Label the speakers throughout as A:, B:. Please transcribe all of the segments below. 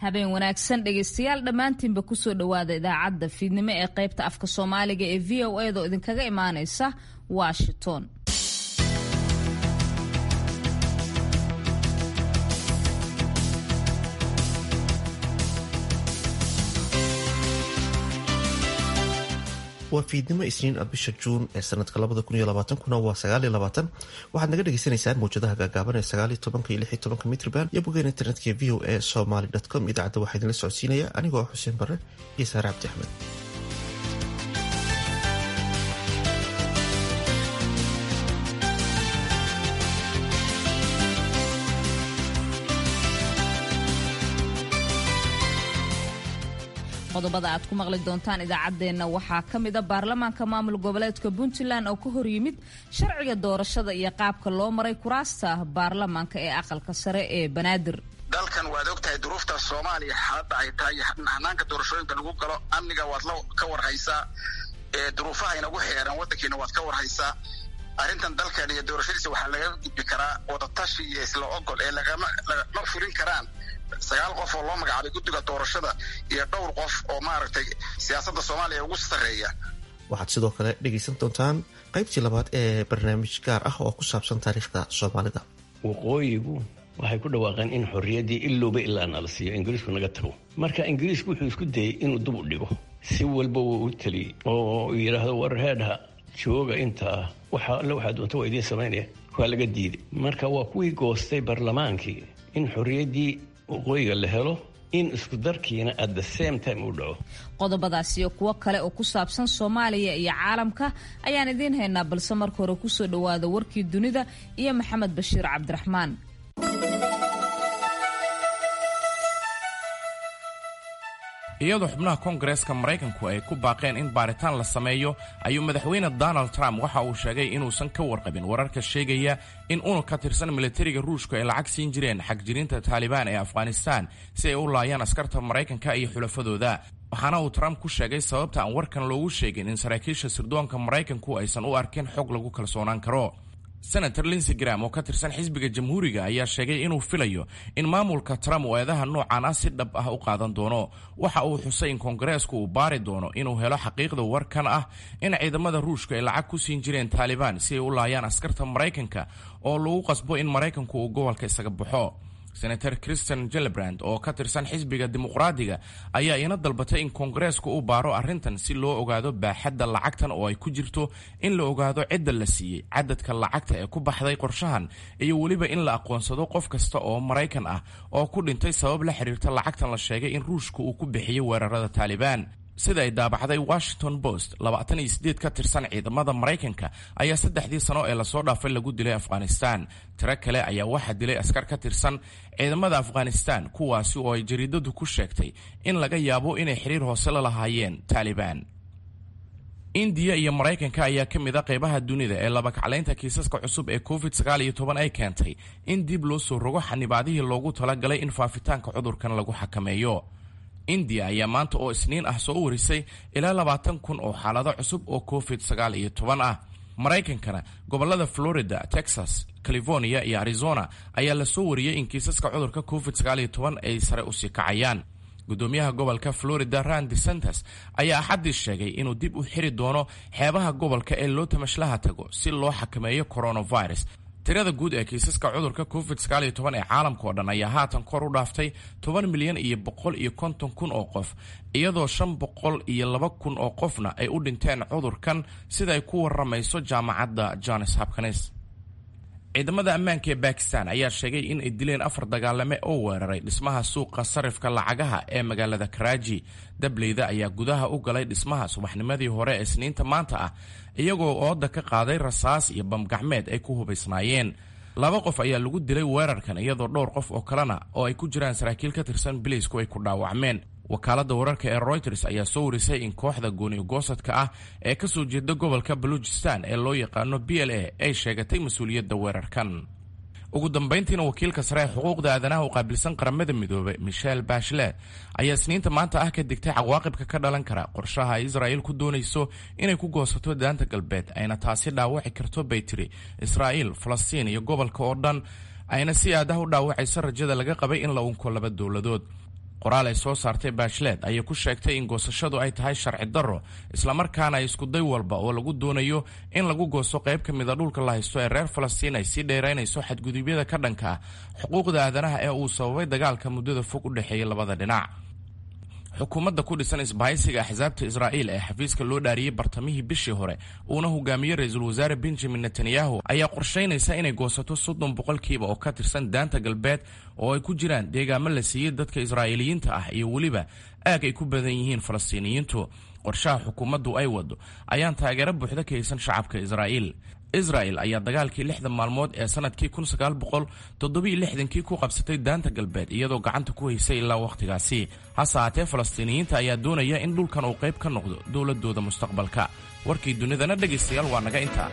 A: habeen wanaagsan dhegaystayaal dhammaantiinba kusoo dhowaada idaacadda fiidnimo ee qaybta afka soomaaliga ee v o edaoo idinkaga imaaneysa washington
B: waa fiidnimo isniin ah bisha juun ee sanadka kuna waa waxaad naga dhagaysanaysaan mawjadaha gaagaaban ee mitrban iyo bogeen internetka v o e somaly com idaacadda waxaa idinla socodsiinaya anigoo xuseen bare iyo saare cabdi axmed
A: qodobada aad ku maqli doontaan idaacaddeenna waxaa ka mida baarlamaanka maamul goboleedka puntland oo ka horyimid sharciga doorashada iyo qaabka loo maray kuraasta baarlamaanka ee aqalka sare ee banaadir
C: dalkan waad og tahay duruufta soomaaliya xaaladda ay tahay hanaanka doorashooyinka lagu galo amniga waad la ka warhaysaa duruufaha inagu xeeran waddankiina waad ka warhaysaa arrintan dalkan iyo doorashadiisa waxaa laga gudbi karaa wadatashi iyo isla ogol ee lagama fulin karaan sagaal qof oo loo magacaabay guddiga doorashada iyo dhowr qof oo maaragtay siyaasadda soomaaliya ugu sarreeya
B: waxaad sidoo kale dhegaysan doontaan qaybtii labaad ee barnaamij gaar ah oo ku saabsan taariikhda soomaalida
D: waqooyigu waxay ku dhawaaqeen in xorriyaddii ilowba ilaa nala siiyo ingiriisku naga tago marka ingiriisku wuxuu isku dayey inuu dub u dhigo si walba wuu u teliyey oo yidhaahdo war heedha jooga intaa waxa alle waxaa doonta waa idiin samaynaya waa laga diiday marka waa kuwii goostay barlamaankii in xorriyaddii waqooyiga la helo in isku darkiina at the same time uu dhaco
A: qodobadaas iyo kuwo kale oo ku saabsan soomaaliya iyo caalamka ayaan idiin haynaa balse marka hore kusoo dhowaada warkii dunida iyo maxamed bashiir cabdiraxmaan
E: iyadoo xubnaha koongareeska maraykanku ay ku baaqeen in baaritaan la sameeyo ayuu madaxweyne donald trump waxa uu sheegay inuusan ka warqabin wararka sheegaya in unug ka tirsan militariga ruushka ay lacag siin jireen xagjirinta taalibaan ee afghanistaan si ay u laayaan askarta maraykanka iyo xulafadooda waxaana uu trump ku sheegay sababta aan warkan loogu sheegin in saraakiisha sirdoonka maraykanku aysan u arkin xog lagu kalsoonaan karo senator linsey gram oo ka tirsan xisbiga jamhuuriga ayaa sheegay inuu filayo in maamulka trump uu eedaha noocan ah si dhab ah u qaadan doono waxa uu xusay in koongareesku uu baari doono inuu helo xaqiiqda warkan ah in ciidamada ruushka ay lacag ku siin jireen taalibaan si ay u laayaan askarta maraykanka oo lagu qasbo in maraykanku uu gobolka isaga baxo senator christian gelebrand oo ka tirsan xisbiga dimuqraadiga ayaa ina dalbatay in koongareesku u baaro arrintan si loo ogaado baaxadda lacagtan oo ay ku jirto in la ogaado cidda la siiyey cadadka lacagta ee ku baxday qorshahan iyo weliba in la aqoonsado qof kasta oo maraykan ah oo ku dhintay sabab la xiriirta lacagtan la sheegay in ruushka uu ku bixiyey weerarada taalibaan sida ay daabacday washington post labaatan iyo sideed ka tirsan ciidamada maraykanka ayaa saddexdii sano ee lasoo dhaafay lagu dilay afghanistan tiro kale ayaa waxaa dilay askar ka tirsan ciidamada afghanistan kuwaasi oo ay jariidadu ku sheegtay in laga yaabo inay xiriir hoose la lahaayeen taalibaan indiya iyo maraykanka ayaa ka mid a qaybaha dunida ee labakaclaynta kiisaska cusub ee covid sagaal iyo toban ay keentay in dib loo soo rogo xanibaadihii loogu talagalay in faafitaanka cudurkan lagu xakameeyo indiya ayaa maanta oo isniin ah soo warisay ilaa labaatan kun oo xaalado cusub oo covid sagaal iyo toban ah maraykankana gobolada florida texas california iyo arizona ayaa lasoo wariyey in kiisaska cudurka covid sagaal iyo toban ay sare usii kacayaan gudoomiyaha gobolka florida rand desantes ayaa axaddii sheegay inuu dib u xiri doono xeebaha gobolka ee loo tamashlaha tago si loo xakameeyo coronavirus tirada guud ee kiisaska cudurka covid sagaal iyo toban ee caalamka oo dhan ayaa haatan kor u dhaaftay toban milyan iyo boqol iyo konton kun oo qof iyadoo shan boqol iyo laba kun oo qofna ay u dhinteen cudurkan sida ay ku waramayso jaamacadda johns hopkins ciidamada ammaanka ee bakistan ayaa sheegay in ay dileen afar dagaalame oo weeraray dhismaha suuqa sarifka lacagaha ee magaalada karaaji dableyda ayaa gudaha u galay dhismaha subaxnimadii hore ee isniinta maanta ah iyagoo ooda ka qaaday rasaas iyo bamgacmeed ay ku hubaysnaayeen laba qof ayaa lagu dilay weerarkan iyadoo dhowr qof oo kalena oo ay ku jiraan saraakiil ka tirsan biliisku ay ku dhaawacmeen wakaaladda wararka ee royters ayaa soo warisay in kooxda gooni-goosadka ah ee ka soo jeeda gobolka baluujistan ee loo yaqaano b l a ay sheegatay mas-uuliyadda weerarkan ugu dambayntiina wakiilka sare ee xuquuqda aadanaha u qaabilsan qaramada midoobay michel bashlet ayaa isniinta maanta ah ka digtay cawaaqibka ka dhalan kara qorshaha ay israa'iil ku doonayso inay ku goosato daanta galbeed ayna taasi dhaawaci karto bay tiri israa'iil falastiin iyo gobolka oo dhan ayna si aadaha u dhaawacayso rajada laga qabay in la unko laba dowladood qoraal ay soo saartay baashleed ayay ku sheegtay in goosashadu ay tahay sharci darro islamarkaana iskuday walba oo lagu doonayo in lagu goosto qayb ka mida dhulka la haysto ee reer falastiin ay sii dheeraynayso xadgudubyada ka dhanka ah xuquuqda aadanaha ee uu sababay dagaalka muddada fog u dhexeeya labada dhinac xukuumadda ku dhisan isbahaysiga axsaabta israa'iil ee xafiiska loo dhaariyey bartamihii bishii hore uuna hogaamiyey ra-iisul wasaare benjamin netanyahu ayaa qorshaynaysa inay goosato soddon boqolkiiba oo ka tirsan daanta galbeed oo ay ku jiraan deegaamo la siiyey dadka israa'iiliyiinta ah iyo weliba aag ay ku badan yihiin falastiiniyiintu qorshaha xukuumaddu ay wado ayaan taageero buuxda ka haysan shacabka israa'iil israel ayaa dagaalkii lixda maalmood ee sanadkii kun sagaal boqol toddobiyo lixdankii ku qabsatay daanta galbeed iyadoo gacanta ku haysay ilaa wakhtigaasi hase haatee falastiiniyiinta ayaa doonaya in dhulkan uu qayb ka noqdo dowladooda mustaqbalka warkii dunidana dhegaystayaal waa naga intaa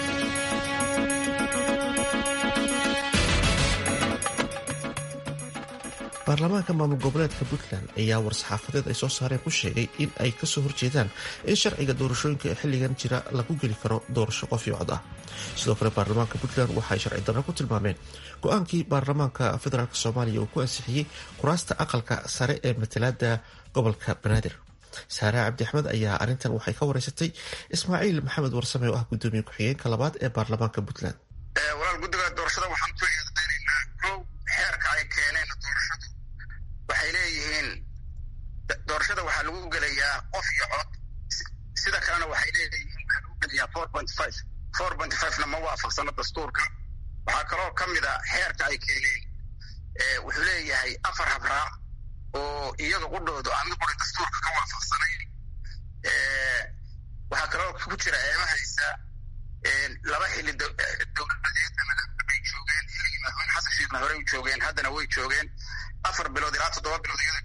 B: baarlamaanka maamul goboleedka puntland ayaa war-saxaafadeed ay soo saareen ku sheegay in ay kasoo horjeedaan in sharciga doorashooyinka ee xilligan jira lagu geli karo doorasho qof iyo cod ah sidoo kale baarlamaanka puntland waxaay sharci darro ku tilmaameen go-aankii baarlamaanka federaalk soomaaliya uu ku ansixiyey kuraasta aqalka sare ee matalaada gobolka banaadir saare cabdi axmed ayaa arrintan waxay ka wareysatay ismaaciil maxamed warsame oo ah gudoomiye ku-xigeenka labaad ee baarlamaanka puntland
C: walaal guddiga doorashada waxaan ku eedaynanaa kow xeerka ay keeneen doorashadu waxay leeyihiin doorashada waxaa lagu gelayaa qof iyo cod sida kalena waxay leeyihiin waxaa lagu gelayaa four point five four point fivena ma waafaqsano dastuurka waxaa kaloo ka mid a xeerka ay keeneen wuxuu leeyahay afar habraac oo iyaga qudhoodu aan mid qura dastuurka ka waafaqsanayn waxaa kaloo ku jira eemahaysa laba xili dowladeed bay joogeen xilligii madaxweyne xasan sheekhna horey u joogeen haddana way joogeen afar bilood ilaa toddoba bilood iyada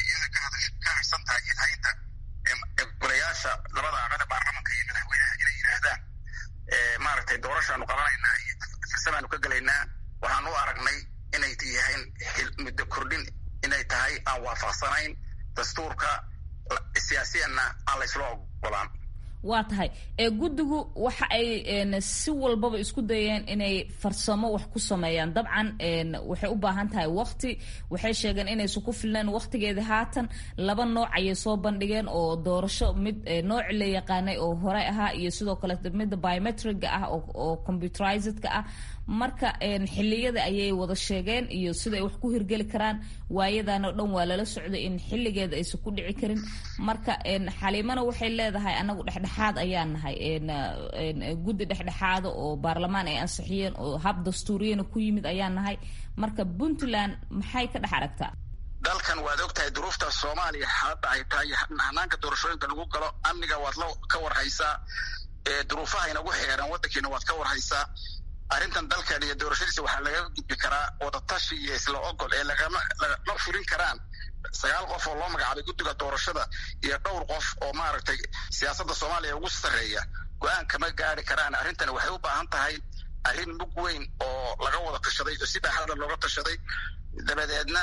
C: ka harsan tahay ilhaynta golayaasha labada aqada baarlamanka iyo madaxweynaha inay yidhaahdaan maaragtay doorashaanu qabanaynaa iyo farsamaanu ka gelaynaa waxaan u aragnay inay yahayn muddo kordhin inay tahay aan waafaqsanayn dastuurka siyaasiyanna aan laysla ogolaan
A: waa tahay ee guddigu waxa ay si walbaba isku dayeen inay farsamo wax ku sameeyaan dabcan waxay u baahan tahay wakti waxay sheegeen inaysan ku filnayn waktigeeda haatan laba nooc ayay soo bandhigeen oo doorasho mid nooci la yaqaanay oo hore ahaa iyo sidoo kale midda biometriga ah oo computerizedka ah marka xiliyada ayay wada sheegeen iyo siday wax ku hirgeli karaan waayadan oo dhan waa lala socday in xilligeeda aysan ku dhici karin marka xaliimana waxay leedahay anagu dhexdhexaad ayaan nahay guddi dhexdhexaada oo baarlamaan ay ansixiyeen oo hab dastuuriyana ku yimid ayaan nahay marka puntland maxay ka dhex aragtaa
C: dalkan waad og tahay duruufta soomaaliya hadda ay tahay hanaanka doorashooyinka lagu galo amniga waad la ka warhaysaa duruufaha inagu xeeran waddankiina waad ka warhaysaa arrintan dalkan iyo doorashadiisa waxaa laga gudbi karaa wadatashi iyo isla ogol ee lagama lagama fulin karaan sagaal qof oo loo magacaabay guddiga doorashada iyo dhowr qof oo maaragtay siyaasadda soomaaliya ugu sarreeya go-aan kama gaari karaan arrintan waxay u baahan tahay arrin mug weyn oo laga wada tashaday oo si baaxada looga tashaday dabadeedna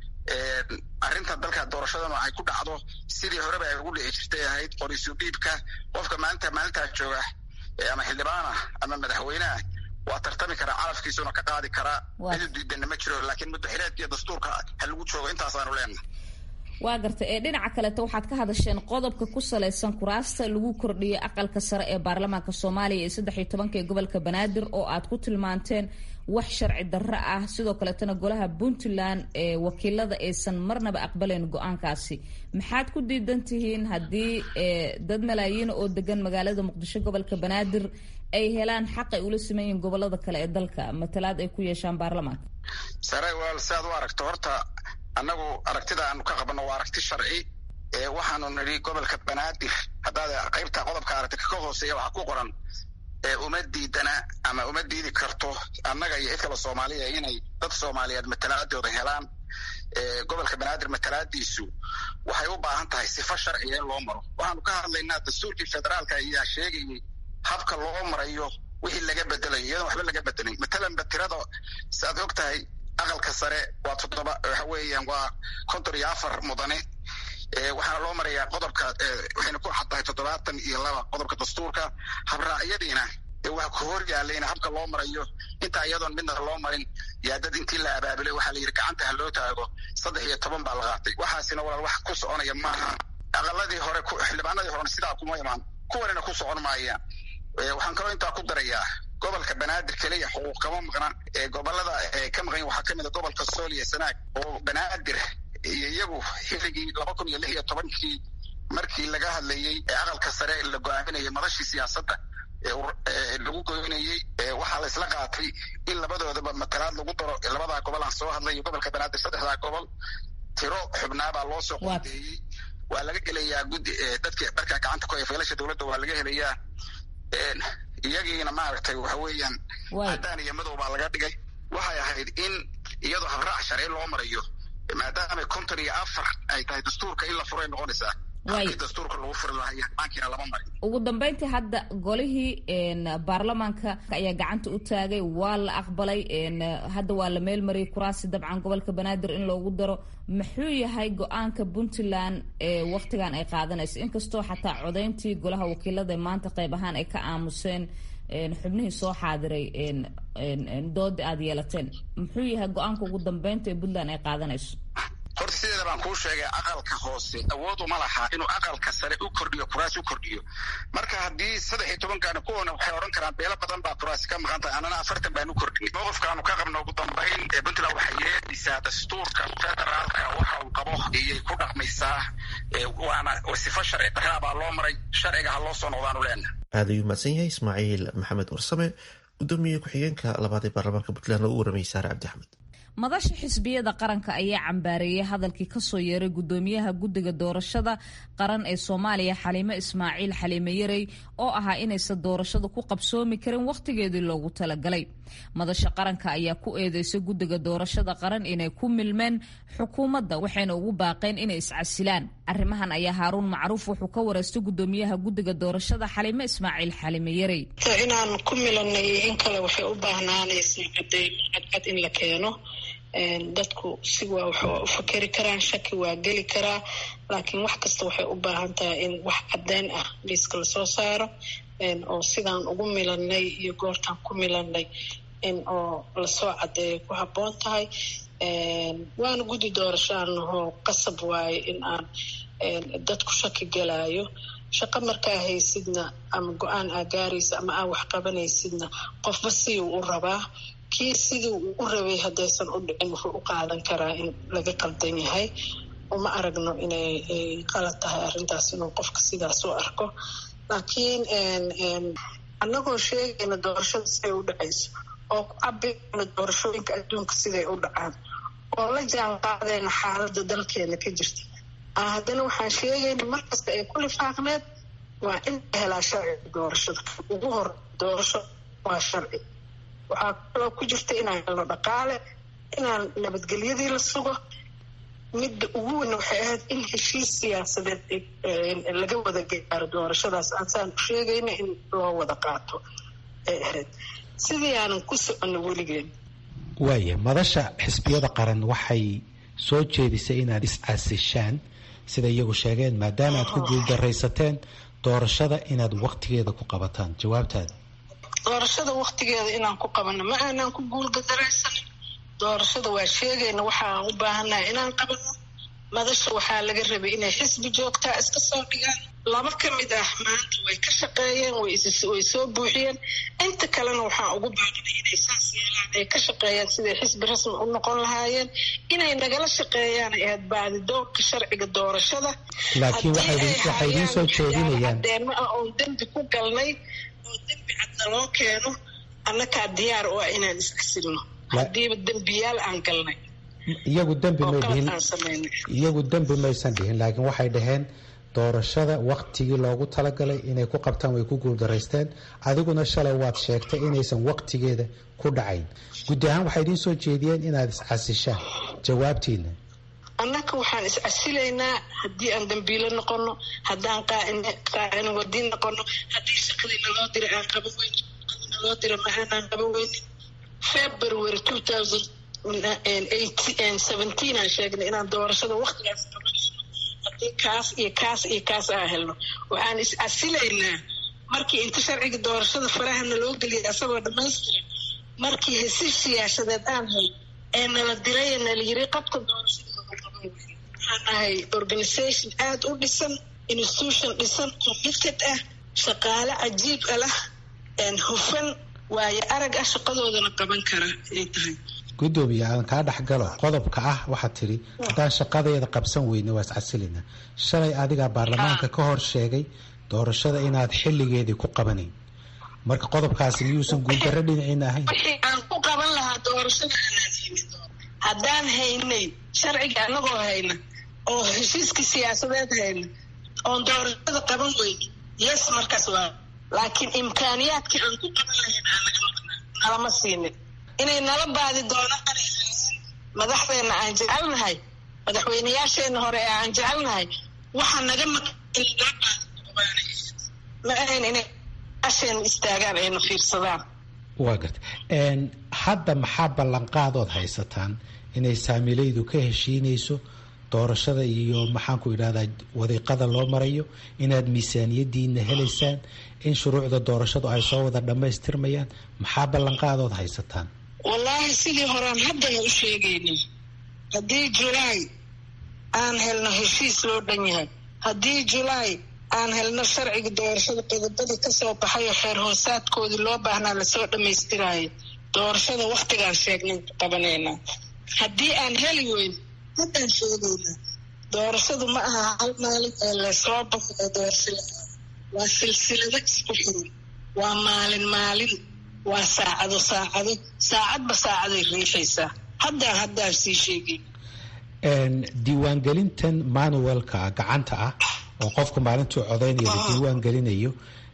C: arrinta dalka doorashadana ay ku dhacdo sidii horeba ay ugu dhici jirtay ahayd qorisu dhiibka qofka maalinta maalintaa jooga ama xildhibaanah ama madaxweyneah waa tartami karaa calafkiisuna ka qaadi karaa cid diidana ma jiro laakiin muddaxireedka iyo dastuurka ha lagu joogo intaasaanu leenahay
A: waa gartay ee dhinaca kaleeto waxaad ka hadasheen qodobka ku salaysan kuraasta lagu kordhiyay aqalka sare ee baarlamaanka soomaaliya ee saddex iyo tobanka ee gobolka banaadir oo aad ku tilmaanteen wax sharci darro ah sidoo kaleetana golaha puntland ee wakiilada aysan marnaba aqbalayn go-aankaasi maxaad ku diidan tihiin haddii dad malaayiina oo degan magaalada muqdisho gobolka banaadir ay helaan xaq ay ula sameeyiin gobolada kale ee dalka matalaad ay ku yeeshaan baarlamaanka
C: sare walaal si aad u aragto horta annagu aragtida aanu ka qabno waa aragti sharci ee waxaanu nidhi gobolka banaadir haddaad qaybta qodobka aragti ka hooseeya waxaa ku qoran uma diidana ama uma diidi karto annaga iyo cid kale soomaaliya inay dad soomaaliyeed matalaadooda helaan gobolka banaadir matalaadiisu waxay u baahan tahay sifo sharciga in loo maro waxaanu ka hadlaynaa dastuurkii federaalka ayaa sheegayay habka loo marayo wixii laga bedelayo iyadoon waxba laga bedelay matalanba tirada saaad og tahay aqalka sare waa toddoba waxa weeyaan waa konton iyo afar mudane waxaana loo marayaa qodobka waxayna ku xad tahay toddobaatan iyo laba qodobka dastuurka habraacyadiina waxa ku hor yaalayna habka loo marayo intaa iyadoon midna loo marin yaa dad intii la abaabulay waxaa la yidhi gacanta ha loo taago saddex iyo toban baa la qaatay waxaasina walaal wax ku soconaya maaha aqaladii hore xildhibaanadii horena sidaa kuma imaan kuwanina ku socon maayaan waxaan kaloo intaa ku darayaa gobolka banaadir keliya xuquuq kama maqnaan gobolada ka maqan waxaa ka mid a gobolka sool iyo sanaag oo banaadir iyo iyagu xilligii laba kun iyo lix iyo tobankii markii laga hadlayey aqalka sare la go-aaminayay madashii siyaasadda lagu goynayey waxaa la isla qaatay in labadoodaba matalaad lagu daro labadaa gobol aan soo hadlay gobolka banaadir saddexdaa gobol tiro xubnaabaa loo soo qodeeyey waa laga helayaa guddi dadki markaa gacanta ku haya faylasha dowladda waa laga helayaa iyagiina maaragtay waxa weeyaan caddaan iyo madow baa laga dhigay waxay ahayd in iyadoo habraac sharci loo marayo maadaama konton iyo afar ay tahay dastuurka in la furay noqonaysaa dastuurka lagu furi lahay aankiina lama marin
A: ugu dambeyntii hadda golihii baarlamaanka ayaa gacanta u taagay waa la aqbalay hadda waa la meel mariyay kuraasi dabcan gobolka banaadir in loogu daro muxuu yahay go-aanka puntland ee waktigan ay qaadanayso inkastoo xataa codeyntii golaha wakiilada maanta qayb ahaan ay ka aamuseen xubnihii soo xaadiray doodi aada yeelateen muxuu yahay go-aanka ugu dambeynta ee puntland ay qaadanayso
C: horta sideeda baan kuu sheegay aqalka hoose awood uma laha inuu aqalka sare u kordhiyo kuraas u kordhiyo marka haddii saddex iyo tobankaana kuwana waxay odhan karaan beelo badan baa kuraasi ka maqan tahay annana afartan baan u kordhinay mowqifkaanu ka qabno ugu dambayn ee puntland waxay yeedhisaa dastuurka federaalka waxa uu qabo iyay ku dhaqmaysaa waana sifo sharci daraa baa loo maray sharciga ha loo soo noqdaanu leenaha
B: aada ayuu mahadsan yahay ismaaciil maxamed warsame gudoomiye ku-xigeenka labaad ee baarlamaanka puntland oo u waramayay saare cabdi axmed
A: madasha xisbiyada qaranka ayaa cambaareeyay hadalkii kasoo yeeray gudoomiyaha guddiga doorashada qaran ee soomaaliya xaliime ismaaciil xaliime yarey oo ahaa inaysan doorashada ku qabsoomi karin wakhtigeedii loogu talagalay madasha qaranka ayaa ku eedeysay guddiga doorashada qaran inay ku milmeen xukuumadda waxayna ugu baaqeen inay iscasilaan arrimahan ayaa haaruun macruuf wuxuu ka wareystay gudoomiyaha guddiga doorashada xaliime ismaaciil xaliime yarey
F: inaan ku milanay in kale waxay u baahnaanaysaa cadeymo cadcad in la keeno dadku si waa wax u fakeri karaan shaki waa geli karaa laakiin wax kasta waxay u baahan tahay in wax caddeyn ah liiska lasoo saaro oo sidaan ugu milanay iyo goortaan ku milanay in oo lasoo caddeeyo ku habboon tahay waana guddi doorashaanahoo qasab waaye in aan dadku shaki gelaayo shaqo markaa haysidna ama go-aan aa gaaraysa ama aa wax qabanaysidna qofba siduu u rabaa kii sidii uu u rabay haddaysan u dhicin wuxuu u qaadan karaa in laga qaldan yahay uma aragno inay qalad tahay arrintaas inuu qofka sidaas u arko laakiin annagoo sheegayna doorashada siday u dhacayso oo ku cabirayna doorashooyinka adduunka siday u dhacaan oo la jaan qaadayna xaaladda dalkeena ka jirta haddana waxaan sheegayna markasta ay ku lifaaqneed waa in la helaa sharciga doorashada ugu hor doorasho waa sharci waxaa kaloo ku jirta inaan helno dhaqaale inaan nabadgelyadii la sugo midda ugu weyn waxay ahayd in heshiis siyaasadeed laga wada gaaro doorashadaas aansaan u sheegayna in loo wada qaato ay ahayd sidii aanan ku soconno weligeen
G: waaya madasha xisbiyada qaran waxay soo jeedisay inaad is-caasishaan sida iyagu sheegeen maadaama aad ku guuldaraysateen doorashada inaad waktigeeda ku qabataan jawaabtaada
F: doorashada waktigeeda inaan ku qabano ma aanaan ku guulgadaraysanin doorashada waa sheegayna waxaan u baahannahay inaan qabano madasha waxaa laga rabay inay xisbi joogtaa iska soo dhigaan laba ka mid ah maanta way ka shaqeeyeen way soo buuxiyeen inta kalena waxaan ugu baaqnay inay saas yeelaan ay ka shaqeeyaan siday xisbi rasmi u noqon lahaayeen inay nagala shaqeeyaan ay ahayd baadidoonka sharciga doorashada
G: laakiin waxay idiin soo jeedinayaan
F: deemo ah oon dembi ku galnay oo dembi cadna loo keeno annakaa diyaar u ah inaan iscasilno haddiiba dembiyaal aan galnay
G: iyagu dembi may dhihin iyagu dembi maysan dhihin laakiin waxay dhaheen doorashada waktigii loogu talagalay inay ku qabtaan way ku guuldaraysteen adiguna shalay waad sheegtay inaysan waktigeeda ku dhacayn guddi ahaan waxay idiin soo jeediyeen inaad iscasishaan jawaabtiina
F: annaka waxaan iscasilaynaa haddii aan dambiilo noqono haddaan qaacin wadiin noqono haddii shaqadii naloo dira aan qaban weynin shaqadii naloo dira ma aanaan qaban weynin february two thousand seventeen aan sheegnay inaan doorashada waktigaas qabanayno haddii kaas iyo kaas iyo kaas aan helno waxaan is-casilaynaa markii inta sharciga doorashada farahana loo geliyay asagoo dhammaystiran markii hesiis siyaasadeed aan hay ee nala diray ee nala yiri qabka doorashada waxaan ahay organisation aada u dhisan institution dhisan committed ah shaqaale cajiib a lah hufan waayo arag ah shaqadoodana qaban kara ay tahay
G: gudoomiye aan kaa dhexgalo qodobka ah waxaad tidhi haddaan shaqadeeda qabsan weyne waa iscasilina shalay adigaa baarlamaanka ka hor sheegay doorashada inaad xilligeedii ku qabanayn marka qodobkaasi miyuusan guuldarro dhinaciina ahayn
F: wixii aan ku qaban lahaa doorashada aanaan haynin haddaan haynay sharciga anagoo hayna oo heshiiskii siyaasadeed hayna oon doorashada qaban weyn yes markaas waa laakiin imkaaniyaadkii aan ku qaban lahayn nalama siinin inay nala baadi doonaan madaxdeena aan jecelnahay madaxweyneyaasheena hore ee aan jecelnahay waxa naga ma ahayn inay asheen istaagaan ayna fiirsadaan
G: waa garta hadda maxaa ballanqaadood haysataan inay saamilaydu ka heshiinayso doorashada iyo maxaanku idhahdaa wadiiqada loo marayo inaad miisaaniyadiina helaysaan in shuruucda doorashadu ay soo wada dhammaystirmayaan maxaa ballanqaadood haysataan
F: wallaahi sidii horaan haddana u sheegaynay haddii julaay aan helno heshiis loo dhan yahay haddii julaay aan helno sharciga doorashada qodobadii kasoo baxayo xeer hoosaadkoodii loo baahnaa lasoo dhammaystiraayo doorashada waktigaan sheegnay qabanaynaa haddii aan heli weyn haddaan sheegaynaa doorashadu ma aha hal maalin ee lasoo baxo ee doorashada waa silsilado isku xiran waa maalin maalin waa saacado saacado saacadba saacaday riixaysaa haddaan haddaan sii sheegay
G: diiwaangelintan manuelka gacanta ah oo qofku maalintuu codaynaya la diiwaan gelinayo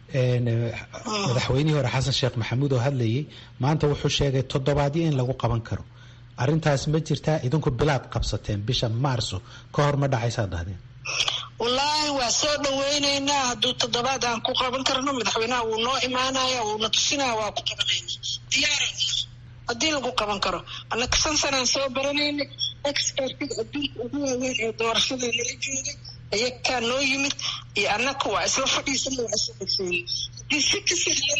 G: madaxweynihii hore xasan sheekh maxamuud oo hadlayay maanta wuxuu sheegay toddobaadyo in lagu qaban karo arrintaas ma jirtaa idinku bilaad qabsateen bisha maarso ka hor ma dhacaysaa dhahdeen
F: wallaahi waa soo dhaweyneynaa hadduu toddobaad aan ku qaban karno madaxweynaha wuu noo imaanaya wuuna tusinaya waa ku qabanayna diyaara haddii lagu qaban karo annaka shan sanaan soo baranaynay expertiga adduunka ugu waaweyn ee doorashada nala joogay ayakaa noo yimid iyo annaka waa isla fadhiisana waa isla dhexeeyey haddii si ka sahlan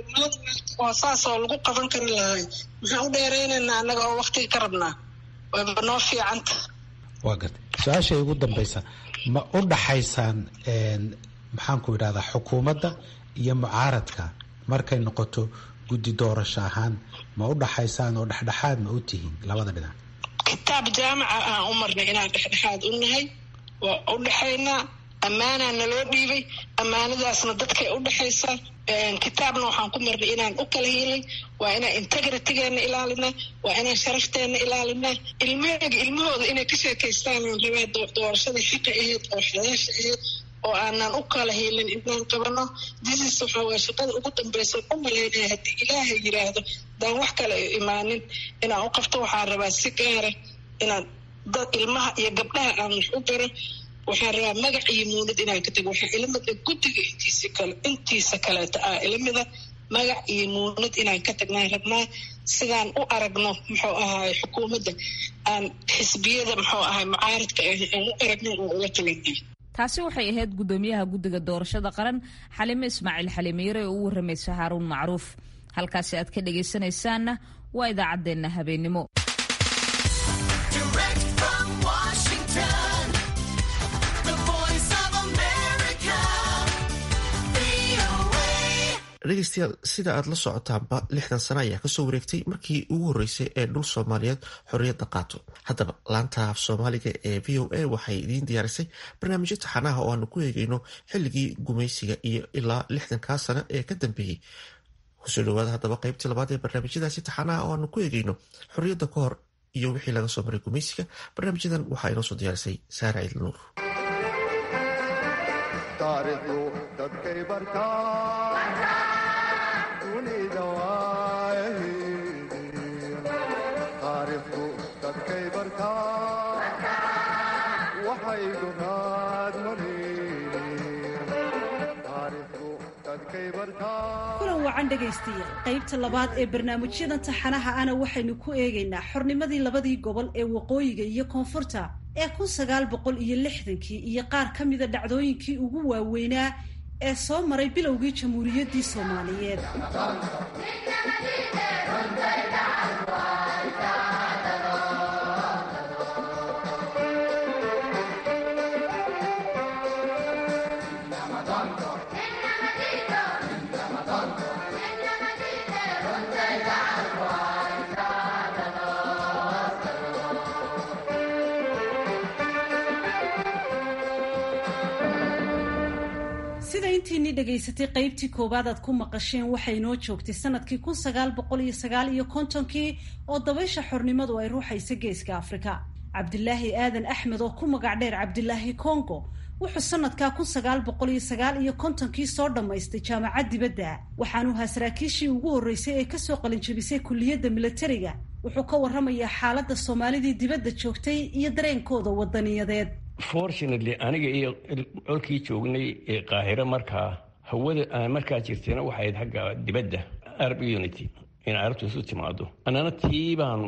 F: oo saas oo lagu qaban kari lahay maxaan u dheeraynaynaa annaga oo waktiga ka rabnaa wayba noo fiicanta
G: waa garta su-aashay ugu dambaysa ma u dhaxaysaan maxaanku idhahdaa xukuumadda iyo mucaaradka markay noqoto guddi doorasho ahaan ma u dhaxaysaan oo dhexdhexaad ma u tihiin labada dhinac
F: kitaab jaamaca aan u marnay inaan dhexdhexaad u nahay waa u dhexaynaa ammaanaa naloo dhiibay ammaanadaasna dadkay u dhexaysaa kitaabna waxaan ku marnay inaan u kala helay waa inaan integritygeena ilaalinaa waa inaan sharafteena ilaalinaa ilmaheyga ilmahooda inay ka sheekaystaan aan rabaa doorashadii xaqa ahayd oo xalaasha ahayd oo aanan u kala helin inaan qabano disis waxaa waye shaqada ugu dambaysa u malaynaya haddii ilaahay yiraahdo daan wax kale imaanin inaan u qabto waxaan rabaa si gaara inaan dad ilmaha iyo gabdhaha aan wax u baro waxaan rabaa magac iyo muunad inaan ka tago waxaa ilamida guddiga intiisa kale intiisa kaleeta ah ilamida magac iyo muunad inaan ka tagnaan rabnaa sidaan u aragno muxuu ahaay xukuumadda aan xisbiyada muxuu ahay mucaaradka ah aan u aragno oo ula talinay
A: taasi waxay ahayd guddoomiyaha guddiga doorashada qaran xalime ismaaciil xalimiire oo u waramaysa haaruun macruuf halkaasi aad ka dhagaysanaysaanna waa idaacaddeenna habeennimo
B: dhegeystayaal sida aad la socotaanba lixdan sano ayaa kasoo wareegtay markii ugu horreysay ee dhul soomaaliyeed xorriyadda qaato haddaba laanta af soomaaliga ee v o a waxay idiin diyaarisay barnaamijyo taxanaha oo aanu ku eegeyno xilligii gumaysiga iyo ilaa lixdankaa sano ee ka dambeeyey kusoo dhawaada haddaba qaybtii labaad ee barnaamijyadaasi taxanaha oo aanu ku eegeyno xorriyadda ka hor iyo wixii laga soo maray gumaysiga barnaamijyadan waxaa inoo soo diyaarisay saara ciidl nuur
H: kulan wacan dhegaystayaal qaybta labaad ee barnaamijyadan taxanaha ana waxaynu ku eegaynaa xornimadii labadii gobol ee waqooyiga iyo koonfurta ee kun sagaal boqol iyo lixdankii iyo qaar ka mida dhacdooyinkii ugu waaweynaa ee soo maray bilowgii jamhuuriyaddii soomaaliyeed dhegaysatay qaybtii koowaad aad ku maqasheen waxay inoo joogtay sanadkii kun sagaal boqol iyo sagaal iyo kontonkii oo dabaysha xornimadu ay ruuxaysa geeska afrika cabdilaahi aadan axmed oo ku magac dheer cabdilaahi congo wuxuu sanadkaa kun sagaal boqol iyo sagaal iyo kontonkii soo dhammaystay jaamacad dibadda waxaanu ahaa saraakiishii ugu horreysay ee kasoo qalinjabisay kulliyadda milatariga wuxuu ka warramayaa xaaladda soomaalidii dibadda joogtay iyo dareenkooda wadaniyadeed
D: fortunately aniga iyo colkii joognay ee qaahiro markaa hawada aan markaa jirtayna waxayd xagga dibadda arab unity in carabtu isu timaado annana tii baanu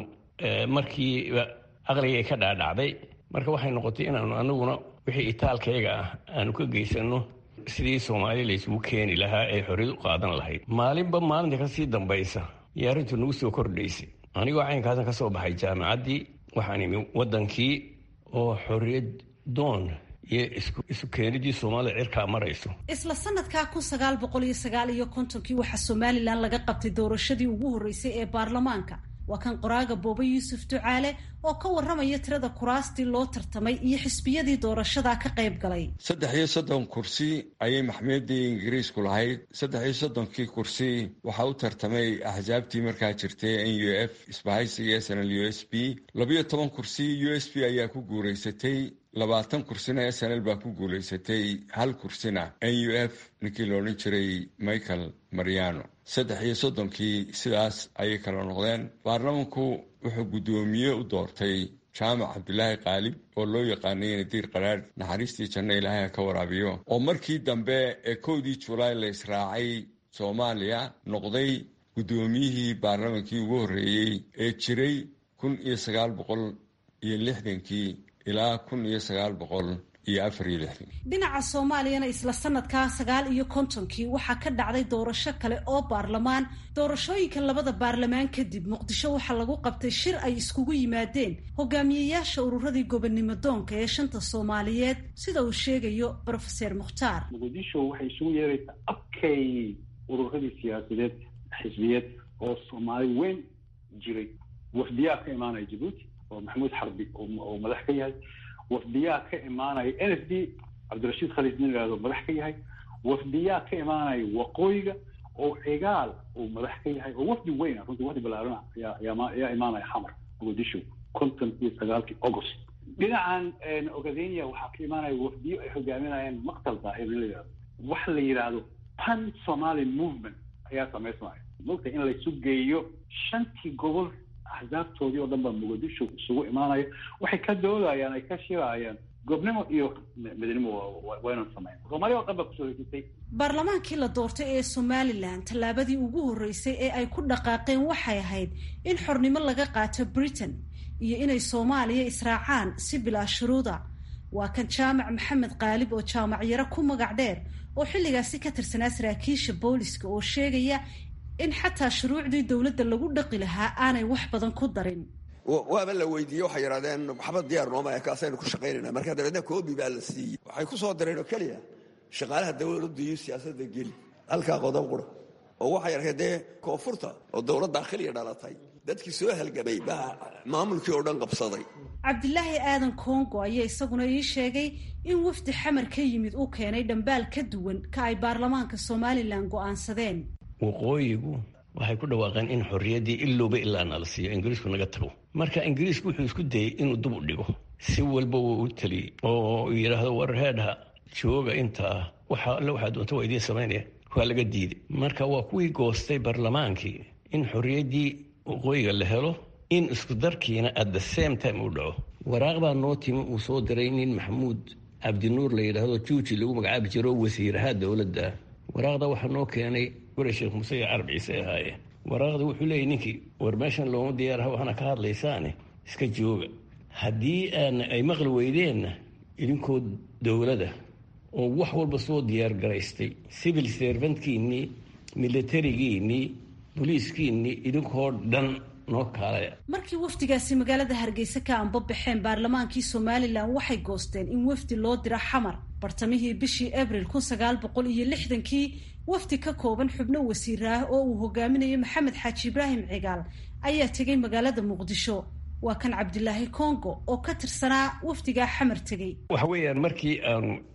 D: markiiba aqligay ka dhaadhacday marka waxay noqotay inaanu anaguna wixii itaalkayga ah aanu ka geysano sidii soomaali laysugu keeni lahaa ee xorriyad u qaadan lahayd maalinba maalinta kasii dambaysa iyo arrintu nagu soo kordhaysay anigoo caynkaasan ka soo baxay jaamacaddii waxaan imi waddankii oo xorriyad doon iyo isu keenidii soomaalida cirkaa marayso
H: isla sanadkaa kun sagaal boqol iyo sagaal iyo kontonkii waxaa somalilan laga qabtay doorashadii ugu horreysay ee baarlamaanka waa kan qoraaga boobe yuusuf ducaale oo ka warramaya tirada kuraastii loo tartamay iyo xisbiyadii doorashadaa ka qayb galay
I: saddex iyo soddon kursi ayay maxmiyadii ingiriisku lahayd saddex iyo soddonkii kursi waxaa u tartamay axsaabtii markaa jirtay n u f isbahaysiga s n l u s b labiyo toban kursi u s b ayaa ku guuraysatay labaatan kursina s n l baa ku guulaysatay hal kursina n u f ninkii la odhan jiray michael mariano saddex iyo soddonkii sidaas ayay kala noqdeen baarlamanku wuxuu guddoomiye u doortay jaamac cabdilaahi qaalib oo loo yaqaanay nadiir qaraadh naxariistii janno ilaahay ha ka waraabiyo oo markii dambe ee kowdii julaay la israacay soomaaliya noqday guddoomiyihii baarlamankii ugu horreeyey ee jiray kun iyo sagaal boqol iyo lixdankii ilaa kun iyo sagaal boqol iyo afar iyo lixdan
H: dhinaca soomaaliyana isla sanadkaa sagaal iyo kontonkii waxaa ka dhacday doorasho kale oo baarlamaan doorashooyinka labada baarlamaan kadib muqdisho waxaa lagu qabtay shir ay iskugu yimaadeen hogaamiyeyaasha ururadii gobonnimo doonka ee shanta soomaaliyeed sida uu sheegayo brofeser mukhtaar
J: muqdisho waxay isugu yeeraysaa abkay ururadii siyaasadeed xisbiyeed oo soomaali weyn jiray wafdiyaa ka imaanaya jabuuti oo maxamuud xarbi oo madax ka yahay wafdiyaa ka imaanaya n f d cabdirashiid khaliid nin ihahdo madax ka yahay wafdiyaa ka imaanaya waqooyiga oo cigaal uu madax ka yahay oo wafdi weyna runtii wafdi balaarana ayaa imaanaya xamar muqdisho konton iyo sagaalkii august dhinacan ogadenia waxaa ka imaanaya wafdiyo ay hogaaminayaan maqtal daahir in la yihahdo waxa la yidhaahdo pan somali movement ayaa samaysmaya mogta in laysu geeyo shantii gobol axsaabtoodii oo dhan baa muqdisho isugu imaanaya waxay ka doodayaan ay ka shirayaan goobnimo iyo midnimo waynan samayn soomaaliya oo dhan baa kusoo hesisay
H: baarlamaankii la doortay ee somalilan tallaabadii ugu horreysay ee ay ku dhaqaaqeen waxay ahayd in xornimo laga qaato britain iyo inay soomaaliya israacaan si bilaa shuruuda waa kan jaamac maxamed qaalib oo jaamac yaro ku magac dheer oo xilligaasi ka tirsanaa saraakiisha booliska oo sheegaya in xataa shuruucdii dowladda lagu dhaqi lahaa aanay wax badan ku darin
K: waaba la weydiiyey waxay yidhahdeen maxamed diyaar nooma kaasaynu ku shaqaynayna marka dabeedna koobi baa la siiyey waxay ku soo dareen oo keliya shaqaalaha dowladdu iyo siyaasadda geli halkaa qodob qura oo waxay arkeen dee koonfurta oo dowlad daakhiliya dhalatay dadkii soo halgamay baa maamulkii oo dhan qabsaday
H: cabdilaahi aadan kongo ayaa isaguna ii sheegay in wafdi xamar ka yimid uu keenay dhambaal ka duwan ka ay baarlamaanka somalilan go'aansadeen
D: waqooyigu waxay ku dhawaaqeen in xorriyaddii ilowba ilaa nala siiyo ingiriisku naga tago marka ingiriisku wuxuu isku dayey inuu dub u dhigo si walba wuu u teliyey oo yidhaahdo war heedha jooga intaa waxa alle waxaa doonta waa idiin samaynaya waa laga diiday marka waa kuwii goostay baarlamaankii in xorriyaddii waqooyiga la helo in isku darkiina at the same time uu dhaco waraaq baa noo timi uu soo diray nin maxamuud cabdinuur la yidhaahdo juuji lagu magacaabi jiro wasiiraha dowladda waraaqda waxaa noo keenay guri sheekh muuse iyo carab ciise ahaayeen waraaqda wuxuu leeyay ninkii war meeshan looma diyaaraha waxaana ka hadlaysaane iska jooga haddii aan ay maqli weydeenna idinkoo dowladda oo wax walba soo diyaar garaystay civil servantkiinnii militarigiinnii boliiskiinnii idinkoo dhan noo kaalaya
H: markii wafdigaasi magaalada hargeysa ka anbabaxeen baarlamaankii somalilan waxay goosteen in wafdi loo diro xamar bartamihii bishii abril kun sagaal boqol iyo lixdankii wafdi ka kooban xubno wasiir ah oo uu hogaaminayo maxamed xaaji ibraahim cigaal ayaa tegay magaalada muqdisho waa kan cabdilaahi congo oo ka tirsanaa wafdigaa xamar tegey
D: waxa weeyaan markii aanu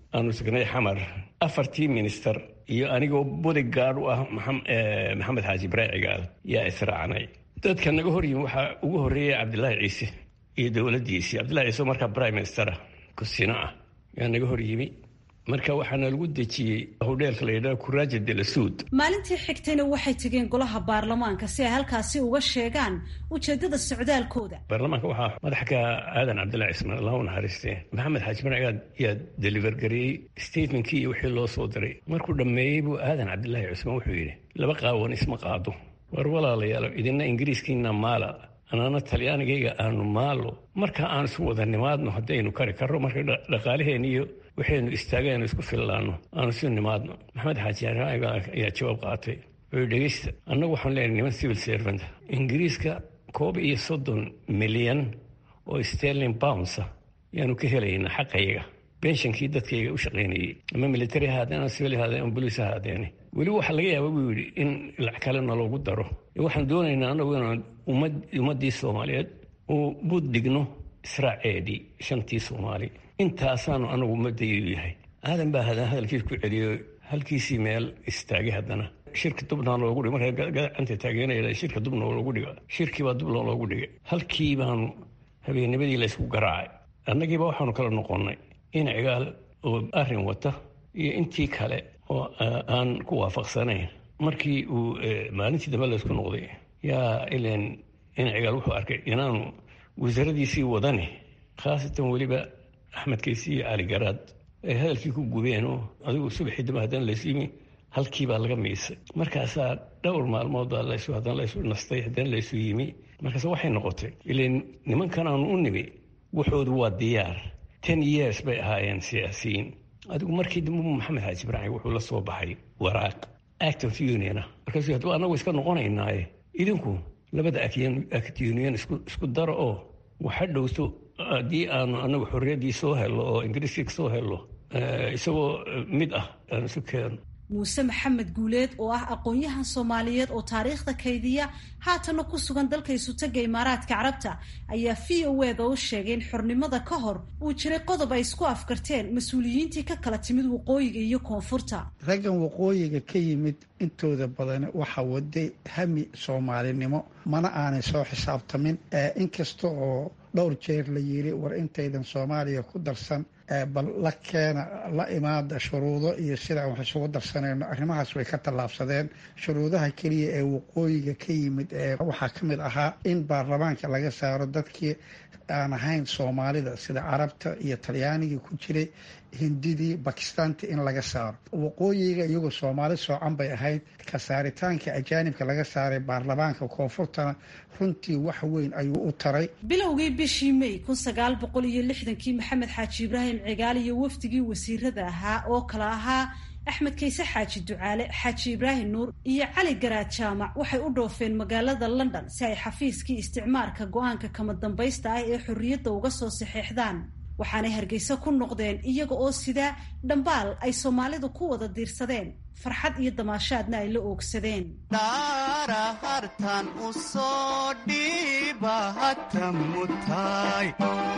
D: aanu tagnay xamar afartii minister iyo anigoo bodygaard u ah maxamed xaaji ibraahim cigaal yaa israacnay dadka naga hor yimi waxaa ugu horreeyay cabdilaahi ciise iyo dowladdiisii cabdillahi ciise oo markaa prime minister ah kusino ah yaa naga hor yimi marka waxaana lagu dejiyey hodheelka la yidhaha kuraaja de la suud
H: maalintii xigtayna waxay tegeen golaha baarlamaanka si ay halkaasi uga sheegaan ujeedada socdaalkooda
D: baarlamaanka waxaa madax ka aadan cabdillahi cismaan allah u naxariistee maxamed xaaji marcigaad yaa deliver gareeyey statementkii iyo wixii loo soo diray markuu dhammeeyey buu aadan cabdillahi cismaan wuxuu yidhi laba qaawan isma qaado war walaalayaal idina ingiriiskiina maala anaana talyaanigayga aanu maalo marka aan isu wada nimaadno haddaynu kari karro marka dhaqaalaheen iyo waxaynu istaagaynu isku fillaanno aanu isu nimaadno maxamed xaaji ayaa jawaab qaatay wuxuu dhegeysta annagu waxaan leenahay niman civil servant ingiriiska koob iyo soddon milyan oo sterling bounds ah yaanu ka helaynaa xaqayaga benshankii dadkayga u shaqaynayey ama military ahaadeen ama civil ahaadeen ama boliis ahaadeen weli waxaa laga yaaba buu yidhi in lacag kalena loogu daro waxaan doonaynaa annagu inaan ummaddii soomaaliyeed uu bud dhigno israaceedii shantii soomaali intaasaanu anagu ummadaydu yahay aadan baa hadan hadalkiis ku celiyo halkiisii meel istaagay haddana shirka dubna loogu dhig markaa gacanta taageeraya shirka dubna loogu dhiga shirkiibaa dubna loogu dhigay halkii baanu habeennimadii laysku garaacay annagiiba waxaanu kala noqonnay in cigaal oo arrin wata iyo intii kale oo aan ku waafaqsanayn markii uu maalintii dambe laysku noqday yaa ilan in cigaal wuxuu arkay inaanu wasaaradiisii wadani khaasatan weliba axmed kaysi iyo cali garaad ay hadalkii ku gubeen oo adigu subaxii dambe haddana laysu yimi halkii baa laga miisay markaasaa dhowr maalmooda laysu haddana laysu nastay haddana laysu yimi markaas waxay noqotay ilan nimankan aanu u nimi wuxoodu waa diyaar ten years bay ahaayeen siyaasiyiin adigu markii dambe maxamed xaaji ibraahim wuxuu la soo baxay waraaq act of union ah markaasuu hadduu annagu iska noqonaynaaye idinku labada act union isku daro oo waxa dhowto haddii aanu anagu xorriyaddii soo hello oo ingiriiskii soo hello isagoo mid ah aan isu keeno
H: muuse maxamed guuleed oo ah aqoon-yahan soomaaliyeed oo taariikhda kaydiya haatana ku sugan dalka isutaga imaaraadka carabta ayaa v o eda u sheegay in xornimada ka hor uu jiray qodob ay isku afkarteen mas-uuliyiintii ka kala timid waqooyiga iyo koonfurta
L: raggan waqooyiga ka yimid intooda badan waxa waday hami soomaalinimo mana aanay soo xisaabtamin inkasta oo dhowr jeer la yiri war intaydan soomaaliya ku darsan bal la keena la imaada shuruudo iyo sidaan wax isugu darsanayno arrimahaas way ka tallaabsadeen shuruudaha keliya ee waqooyiga ka yimid ee waxaa ka mid ahaa in baarlamaanka laga saaro dadkii aan ahayn soomaalida sida carabta iyo talyaanigii ku jiray hindidii bakistaanti in laga saaro waqooyiga iyagoo soomaali soocan bay ahayd ka saaritaanka ajaanibka laga saaray baarlamaanka koonfurtana runtii wax weyn ayuu u taray
H: bilowgii bishii may kun sagaal boqol iyo lixdankii maxamed xaaji ibraahim cigaal iyo wafdigii wasiirada ahaa oo kala ahaa axmed kayse xaaji ducaale xaaji ibraahim nuur iyo cali garaad jaamac waxay u dhoofeen magaalada london si ay xafiiskii isticmaarka go-aanka kama dambaysta ah ee xorriyadda uga soo saxeexdaan waxaanay hargeysa ku noqdeen iyaga oo sidaa dhambaal ay soomaalidu ku wada diirsadeen farxad iyo damaashaadna ay la oogsadeen
M: dhaara hartan u soo dhiiba hata mutaay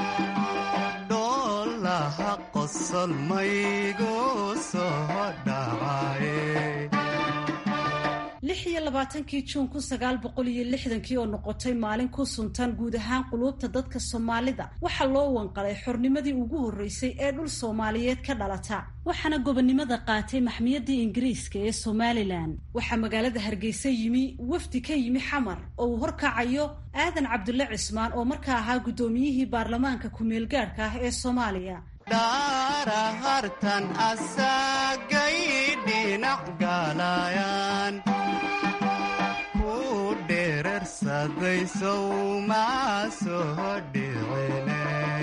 M: dhoolaha qosol maygu soo dhacaye
H: lix iyo labaatankii juun kun sagaal boqol iyo lixdankii oo noqotay maalin ku suntan guud ahaan quluubta dadka soomaalida waxaa loo wanqalay xornimadii ugu horreysay ee dhul soomaaliyeed ka dhalata waxaana gobonnimada qaatay maxmiyadii ingiriiska ee somalilan waxaa magaalada hargeysa yimi wafdi ka yimi xamar oo uu horkacayo aadan cabdulle cismaan oo markaa ahaa guddoomiyihii baarlamaanka ku-meelgaadhka ah ee soomaaliya
M: dhaara hartan asagay dhinac galayaan ku dherarsaday sowma soo dhicine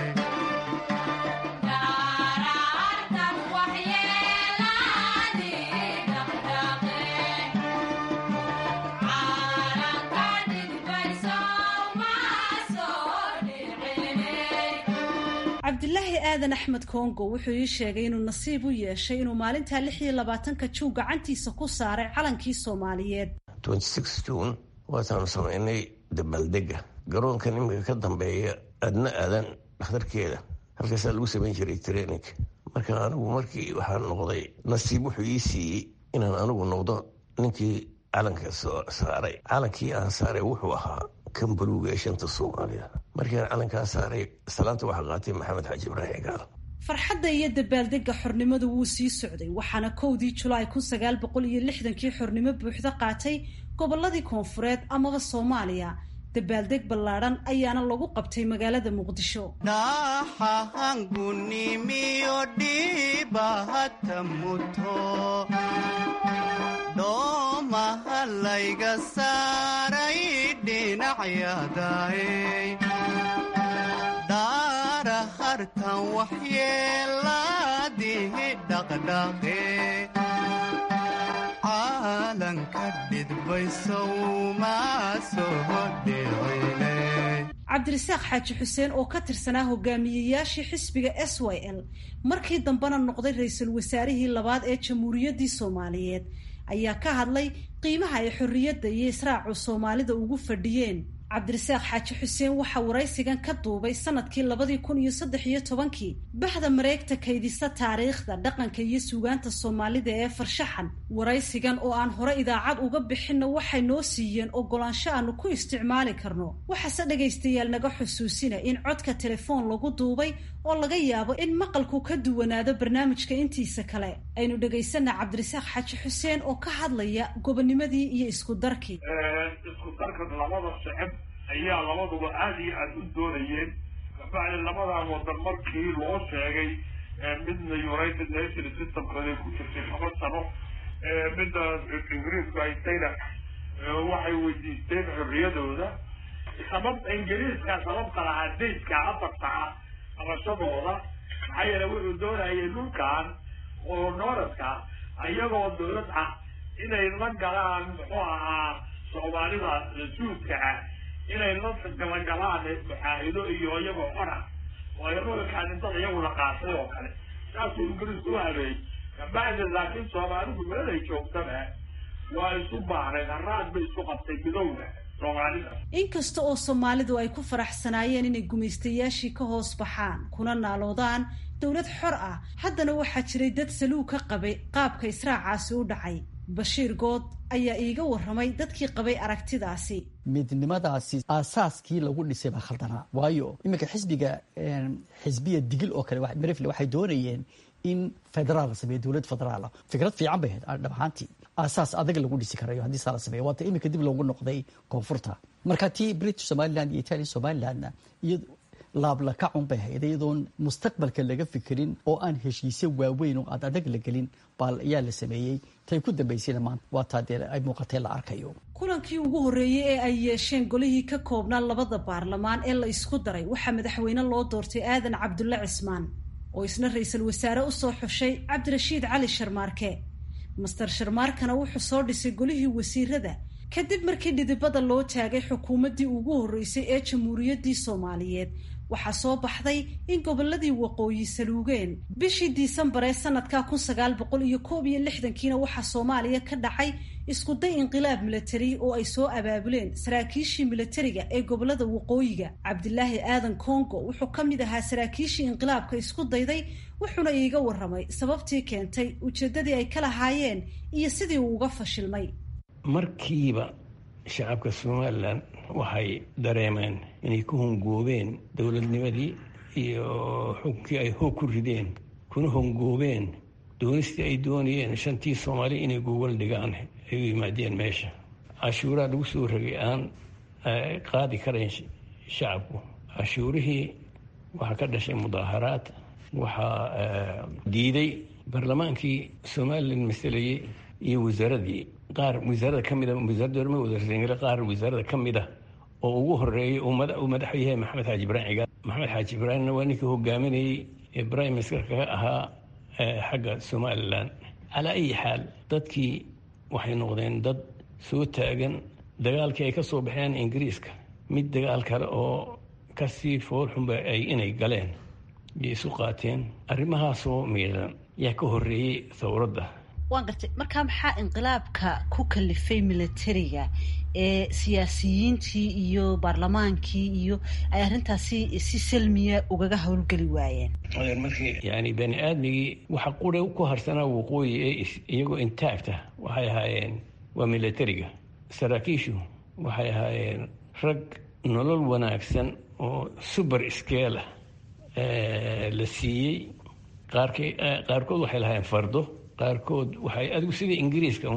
H: cabdilaahi aadan axmed kongo wuxuu ii sheegay inuu nasiib u yeeshay inuu maalintaa lix iyo labaatanka juun gacantiisa ku saaray calankii soomaaliyeed
D: jun waataanu samaynay dabaaldega garoonka iminka ka dambeeya adna aadan dhakhtarkeeda halkaasaa lagu samayn jiray training marka anigu markii waxaan noqday nasiib wuxuu ii siiyey inaan anigu noqdo ninkii calanka soo saaray calankii aan saaray wuxuu ahaa kan baluuga ee shanta soomaaliya markiiaan calankaa saaray salaanta waxaa qaatay maxamed xaaji ibraahim gaal
H: farxadda iyo dabaaldega xornimadu wuu sii socday waxaana kowdii julaay kun sagaal boqol iyo lixdankii xornimo buuxda qaatay gobolladii koonfureed amaba soomaaliya dabaaldeg ballaadhan ayaana lagu qabtay magaalada muqdisho
M: dhaxahangunimiyo dhibahata muto dhoomaha layga saaray dhinacyadaay dhaara hartan waxyeelaadihi dhaqdhaqe caalanka dhidbaysow maa soo dhicine
H: cabdirasaaq xaaji xuseen oo ka tirsanaa hogaamiyeyaashii xisbiga s y l markii dambena noqday ra-iisul wasaarihii labaad ee jamhuuriyaddii soomaaliyeed ayaa ka hadlay qiimaha ay xorriyadda iyo israacu soomaalida ugu fadhiyeen cabdirasaaq xaaji xuseen waxaa waraysigan ka duubay sanadkii labadii kun iyo saddex iyo tobankii baxda mareegta kaydisa taariikhda dhaqanka iyo suugaanta soomaalida ee farshaxan waraysigan oo aan hore idaacad uga bixinna waxay noo siiyeen ogolaansho aanu ku isticmaali karno waxaase dhegaystayaal naga xusuusina in codka telefoon lagu duubay oo laga yaabo in maqalku ka duwanaado barnaamijka intiisa kale aynu dhegaysana cabdirasaaq xaaji xuseen oo ka hadlaya gobonimadii iyo isku darkii
N: ayaa labaduba aada iyo aada u doonayeen kabacdi labadan wadan markii loo sheegay midna united nation systemkooday ku jirtay laba sano midda ingiriisku haystayna waxay weydiisteen xorriyadooda sababta ingiriiska sababta lahaa dayska afarta ah qabashadooda maxaa yeele wuxuu doonayay dhulkan oo nooradka iyagoo dowlad ah inay la galaan muxuu ahaa soomaalida suudka ah inay la galagalaan muxaahido iyo iyagoo qora oo ay dhulkaan intada iyagu la qaatay oo kale saasuu ingiriisku u habeeyey kabacdi laakiin soomaalidu meelay joogtaba waa isu baahnayd haraad bay isu qabtay midowda soomaalida
H: inkasta oo soomaalidu ay ku faraxsanaayeen inay gumaystayaashii ka hoos baxaan kuna naaloodaan dowlad xor ah haddana waxaa jiray dad saluug ka qabay qaabka israacaasi u dhacay bashiir good ayaa iiga warramay dadkii qabay aragtidaasi
O: midnimadaasi aasaaskii lagu dhisay baa khaldanaa waayo iminka xisbiga xisbiya digil oo kale marefle waxay doonayeen in federaal la sameeyo dowlad federaala fikrad fiican bay ahayd dhab ahaantii aasaas adag lagu dhisi karayo haddii saa la sameeyo waata iminka dib loogu noqday koonfurta marka tii british somaliland iyo italian somalilandna iyo laablakacun bay ahayd iyadoon mustaqbalka laga fikirin oo aan heshiisyo waaweyn oo aad adag la gelin baal ayaa la sameeyey tay ku dambaysayna maanta waa taa dee ay muuqatee la arkayo
H: kulankii ugu horreeyey ee ay yeesheen golihii ka koobnaa labada baarlamaan ee la isku daray waxaa madaxweyne loo doortay aadan cabdulle cismaan oo isna ra-iisul wasaare usoo xushay cabdirashiid cali sharmaarke master sharmaarkana wuxuu soo dhisay golihii wasiirada kadib markii dhidibada loo taagay xukuumaddii ugu horreysay ee jamhuuriyaddii soomaaliyeed waxaa soo baxday in gobolladii waqooyi saluugeen bishii diisembar ee sanadka kun sagaal boqol iyo koob iyo lixdankiina waxaa soomaaliya ka dhacay iskuday inqilaab milatari oo ay soo abaabuleen saraakiishii milatariga ee gobolada waqooyiga cabdilaahi aadan congo wuxuu ka mid ahaa saraakiishii inqilaabka isku dayday wuxuuna iiga warramay sababtii keentay ujeeddadii ay ka lahaayeen iyo sidii uu uga fashilmay
D: markiiba shacabka somalilan waxay dareemeen inay ku hongoobeen dowladnimadii iyo xukunkii ay hoog ku rideen kuna hongoobeen doonistii ay doonayeen shantii soomaali inay gogol dhigaan ay u yimaadeen meesha cashuuraa lagu soo ragay aan qaadi karayn shacabku cashuurihii waxaa ka dhashay mudaaharaad waxaa diiday barlamaankii somalilan masalayey iyo wasaaradii qaar wasaarada ka mida wasaaradda horma wadarsangale qaar wasaarada ka mid ah oo ugu horeeyay uu madaxu yahay maxamed xaaji ibraahim cigaal maxamed xaaji ibraahimna waa ninkii hogaaminayey ee prime ministerka ka ahaa xagga somalilan calaa ayi xaal dadkii waxay noqdeen dad soo taagan dagaalkii ay ka soo baxeen ingiriiska mid dagaal kale oo kasii foolxunba ay inay galeen iyo isu qaateen arrimahaasoo miiran yaa ka horreeyey thawradda
H: waan gartay markaa maxaa inqilaabka ku kalifay milatariga ee siyaasiyiintii iyo baarlamaankii iyo ay arrintaasi si salmiya ugaga howlgeli waayeen
D: markii yani bani aadmigii waxa qura ku harsanaa waqooyi ee iyagoo intact ah waxay ahaayeen waa militariga saraakiishu waxay ahaayeen rag nolol wanaagsan oo suber scale ah la siiyey qaarkood waxay lahaayeen fardo qaarkood waxay adigu sidii ingiriiska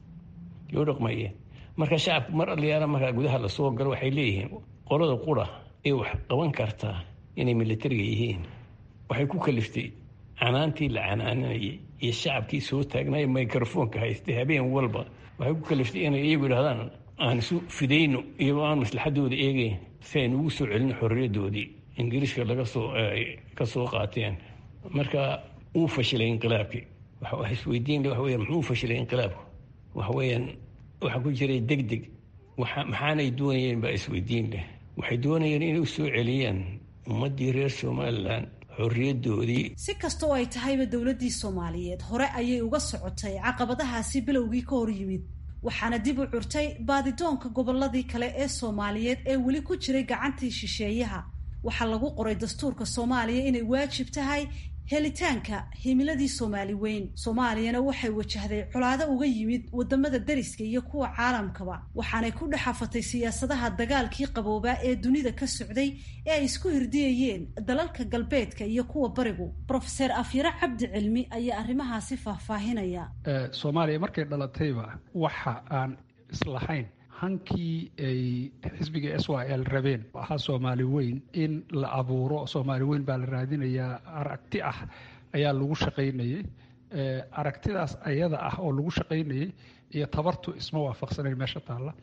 D: loo dhaqmayeen marka shacabku mar alyaala markaa gudaha lasoo galo waxay leeyihiin qolada qura ee wax qaban kartaa inay militariga yihiin waxay ku kaliftay canaantii la canaananayay iyo shacabkii soo taagnaya microfoonka haystay habeen walba waxay ku kaliftay inay iyagu idhahdaan aan isu fidayno iyagoo aan maslaxadooda eegeyn si aynu ugu soo celino xorriyadoodii ingiriiska laga soo ka soo qaateen marka uu fashilay inqilaabkii waxa isweydiin waxa weeyaan muxuu fashilay inqilaabku waxa weeyaan waxaa ku jiray deg deg maxaanay doonayeen baa isweydiin leh waxay doonayeen inay u soo celiyaan ummaddii reer somalilan xorriyadoodii
H: si kastoo ay tahayba dowladdii soomaaliyeed hore ayay uga socotay caqabadahaasi bilowgii ka hor yimid waxaana dib u curtay baadidoonka gobolladii kale ee soomaaliyeed ee weli ku jiray gacantii shisheeyaha waxaa lagu qoray dastuurka soomaaliya inay waajib tahay helitaanka himiladii soomaali weyn soomaaliyana waxay wajahday colaado uga yimid wadamada dariska iyo kuwa caalamkaba waxaanay ku dhexafatay siyaasadaha dagaalkii qaboobaa ee dunida ka socday ee ay isku hirdiyayeen dalalka galbeedka iyo kuwa barigu brofeser afyare cabdi cilmi ayaa arrimahaasi faahfaahinaya
P: soomaaliya markay dhalatayba waxa aan islahayn hankii ay xisbiga s y l rabeen ahaa soomaali weyn in la abuuro soomaali weyn baa la raadinayaa aragti ah ayaa lagu shaqaynayay aragtidaas ayada ah oo lagu shaqaynayay iyo tabartu isma waafaqsanayn meesha taalla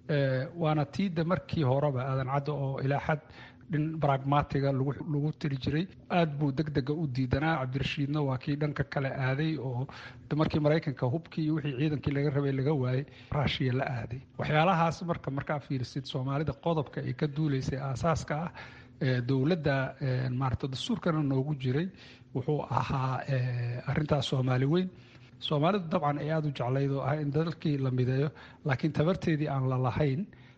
P: waana tiida markii horeba aadan cadda oo ilaa xad dhin bragmatiga lagu tiri jiray aad buu deg dega u diidanaa cabdirashiidna waa kii dhanka kale aaday oo markii maraykanka hubkii iyo wixii ciidankii laga rabay laga waayey raashiya la aaday waxyaalahaas marka markaa fiirisid soomaalida qodobka ay ka duulaysay aasaaska ah dowladda maarata dastuurkana noogu jiray wuxuu ahaa arintaas soomaali weyn soomaalidu dabcan ay aada u jeclayd oo ah in dalkii la mideeyo laakiin tabarteedii aan la lahayn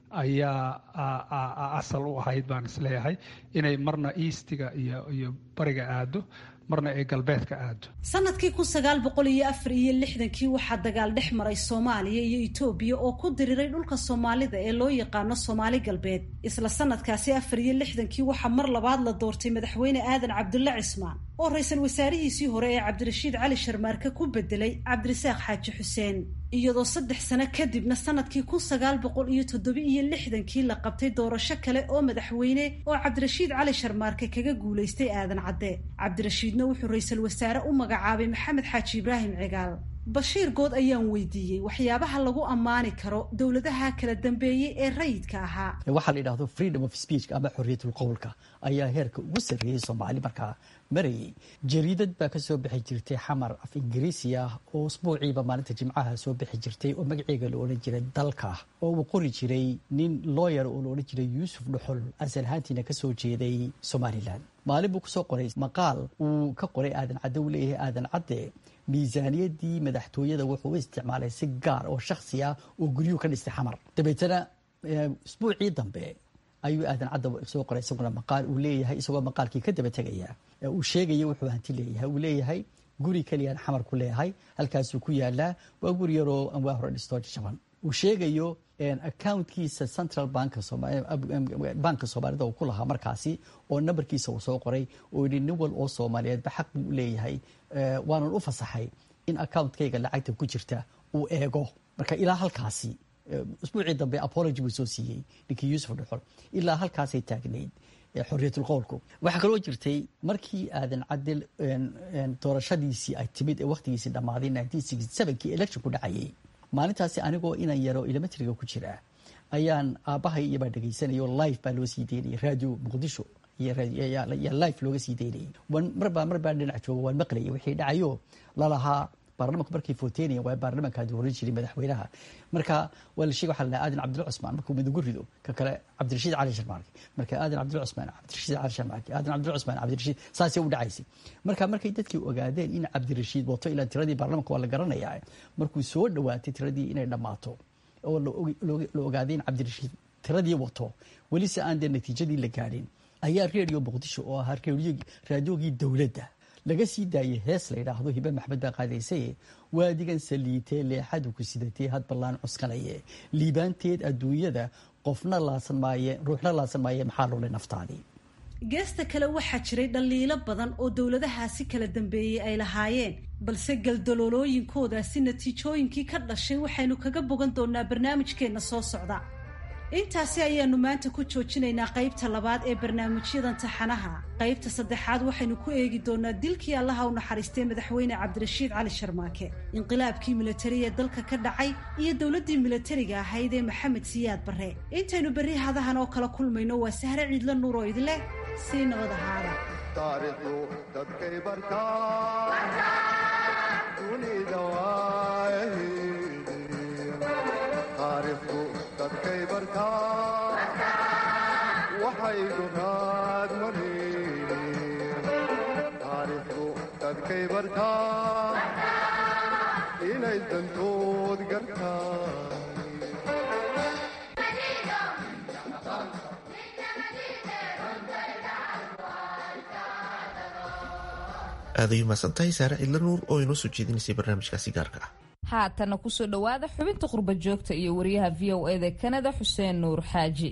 P: ayaa asal u ahayd baan isleeyahay inay marna eastiga iyo iyo bariga aado marna ay galbeedka aado
H: sanadkii kun sagaal boqol iyo afar iyo lixdankii waxaa dagaal dhex maray soomaaliya iyo etoobiya oo ku diriray dhulka soomaalida ee loo yaqaano soomaali galbeed isla sanadkaasi afar iyo lixdankii waxaa mar labaad la doortay madaxweyne aadan cabdulle cismaan oo ra-iisul wasaarihiisii hore ee cabdirashiid cali sharmaarke ku bedelay cabdirasaaq xaaji xuseen iyadoo saddex sano kadibna sanadkii kun sagaal boqol iyo toddoba iyo lixdankii la qabtay doorasho kale oo madaxweyne oo cabdirashiid cali sharmaarke kaga guulaystay aadan cadde cabdirashiidna wuxuu ra-iisul wasaare u magacaabay maxamed xaaji ibraahim cigaal bashiir good ayaan weydiiyey waxyaabaha lagu ammaani karo dowladaha kala dambeeyey ee rayidka ahaa
O: waxaa la yidhahdo freedom of speech ama xorriyatul qowlka ayaa heerka ugu sarreeyey soomaali markaa marayay jariidad baa ka soo bixi jirtay xamar af ingiriisi ah oo usbuuciiba maalinta jimcaha soo bixi jirtay oo magaceega la odhan jiray dalka oo uu qori jiray nin looyar oo la odhan jiray yuusuf dhuxul asal ahaantiina ka soo jeeday somalilan maalin buu kusoo qoray maqaal uu ka qoray aadan cadde uu leeyahay aadan cadde miisaaniyadii madaxtooyada wuxuu u isticmaalay si gaar oo shaksi ah oo guryuhu ka dhistay xamar dabeetana usbuucii dambe ayuu aadan cadda soo qoray isaguna maqaal uu leeyahay isagoo maqaalkii ka daba tegaya uu sheegaya wuxuu hanti leeyahay uu leeyahay guri keliyaan xamar ku leeyahay halkaasuu ku yaalaa waa guri yaroo anwaa hore dhistoo jaban uu sheegayo accountkiisa central banka soomaalida uu ku lahaa markaasi oo nambarkiisa uu soo qoray oo yidhi nin wal oo soomaaliyeedba xaq buu leeyahay waanan u fasaxay in accountkayga lacagta ku jirta uu eego marka ilaa halkaasi usbuucii dambe apology buu soo siiyey ninkii yuusuf dhuxol ilaa halkaasay taagnayd xorriyatul qowlku waxaa kaloo jirtay markii aadan cadel doorashadiisii ay timid ee wakhtigiisii dhammaaday kii election ku dhacayay maalintaasi anigoo inan yaro elementariga ku jira ayaan aabbahay iyobaa dhegaysanaya live baa loo sii daynayay radio muqdisho yaa live looga sii daynayay marbaa mar baan dhinac jooga waan maqlayay wixii dhacayo lalahaa baarlamanku markay footeenaya waa baarlamankaa dooran jiray madaxweynaha marka waa la sheegay waxaa la aadan cabdilla cusmaan markuu midugu rido ka kale cabdirashiid cali sharmaarki marka aadan cabdilla cusmaan cabdirashiid cali sharmaarki aadan cabdilla cusmaan cabdirashiid saasay u dhacaysay marka markay dadkii ogaadeen in cabdirashiid wato ilaa tiradii baarlamanka waa la garanayaa markuu soo dhowaatay tiradii inay dhammaato oo la ogaaday in cabdirashiid tiradii wato weli se aan dee natiijadii la gaadhin ayaa redio muqdisho oo ahaa raadiogii dowladda laga sii daayay hees la yidhaahdo hibe maxmed baa qaadaysaye waadigan saliitee leexadu ku sidatee had ballaan cuskanaye liibaanteed adduunyada qofna laasan maaye ruuxna laasan maaye maxaa lole naftaadii
H: geesta kale waxaa jiray dhaliilo badan oo dowladahaasi kala dambeeyey ay lahaayeen balse galdaloolooyinkoodaasi natiijooyinkii ka dhashay waxaynu kaga bogan doonaa barnaamijkeenna soo socda intaasi ayaanu maanta ku joojinaynaa qaybta labaad ee barnaamijyadan taxanaha qaybta saddexaad waxaynu ku eegi doonaa dilkii allaha u naxariistay madaxweyne cabdirashiid cali sharmaake inqilaabkii militari ee dalka ka dhacay iyo dowladdii militariga ahayd ee maxamed siyaad barre intaynu berri hadahan oo kala kulmayno waa sahre ciidla nuur oo idin leh sii nabad ahaada
M: dadkay bartaa inay dantood gartaa
B: aaday umahadsantahay saare cidla nuur oo inoo soo jeedinaysay barnaamijkaasi gaarka ah
A: haatana kusoo dhowaada xubinta qurba joogta iyo wariyaha v o eda kanada xuseen nuur xaaji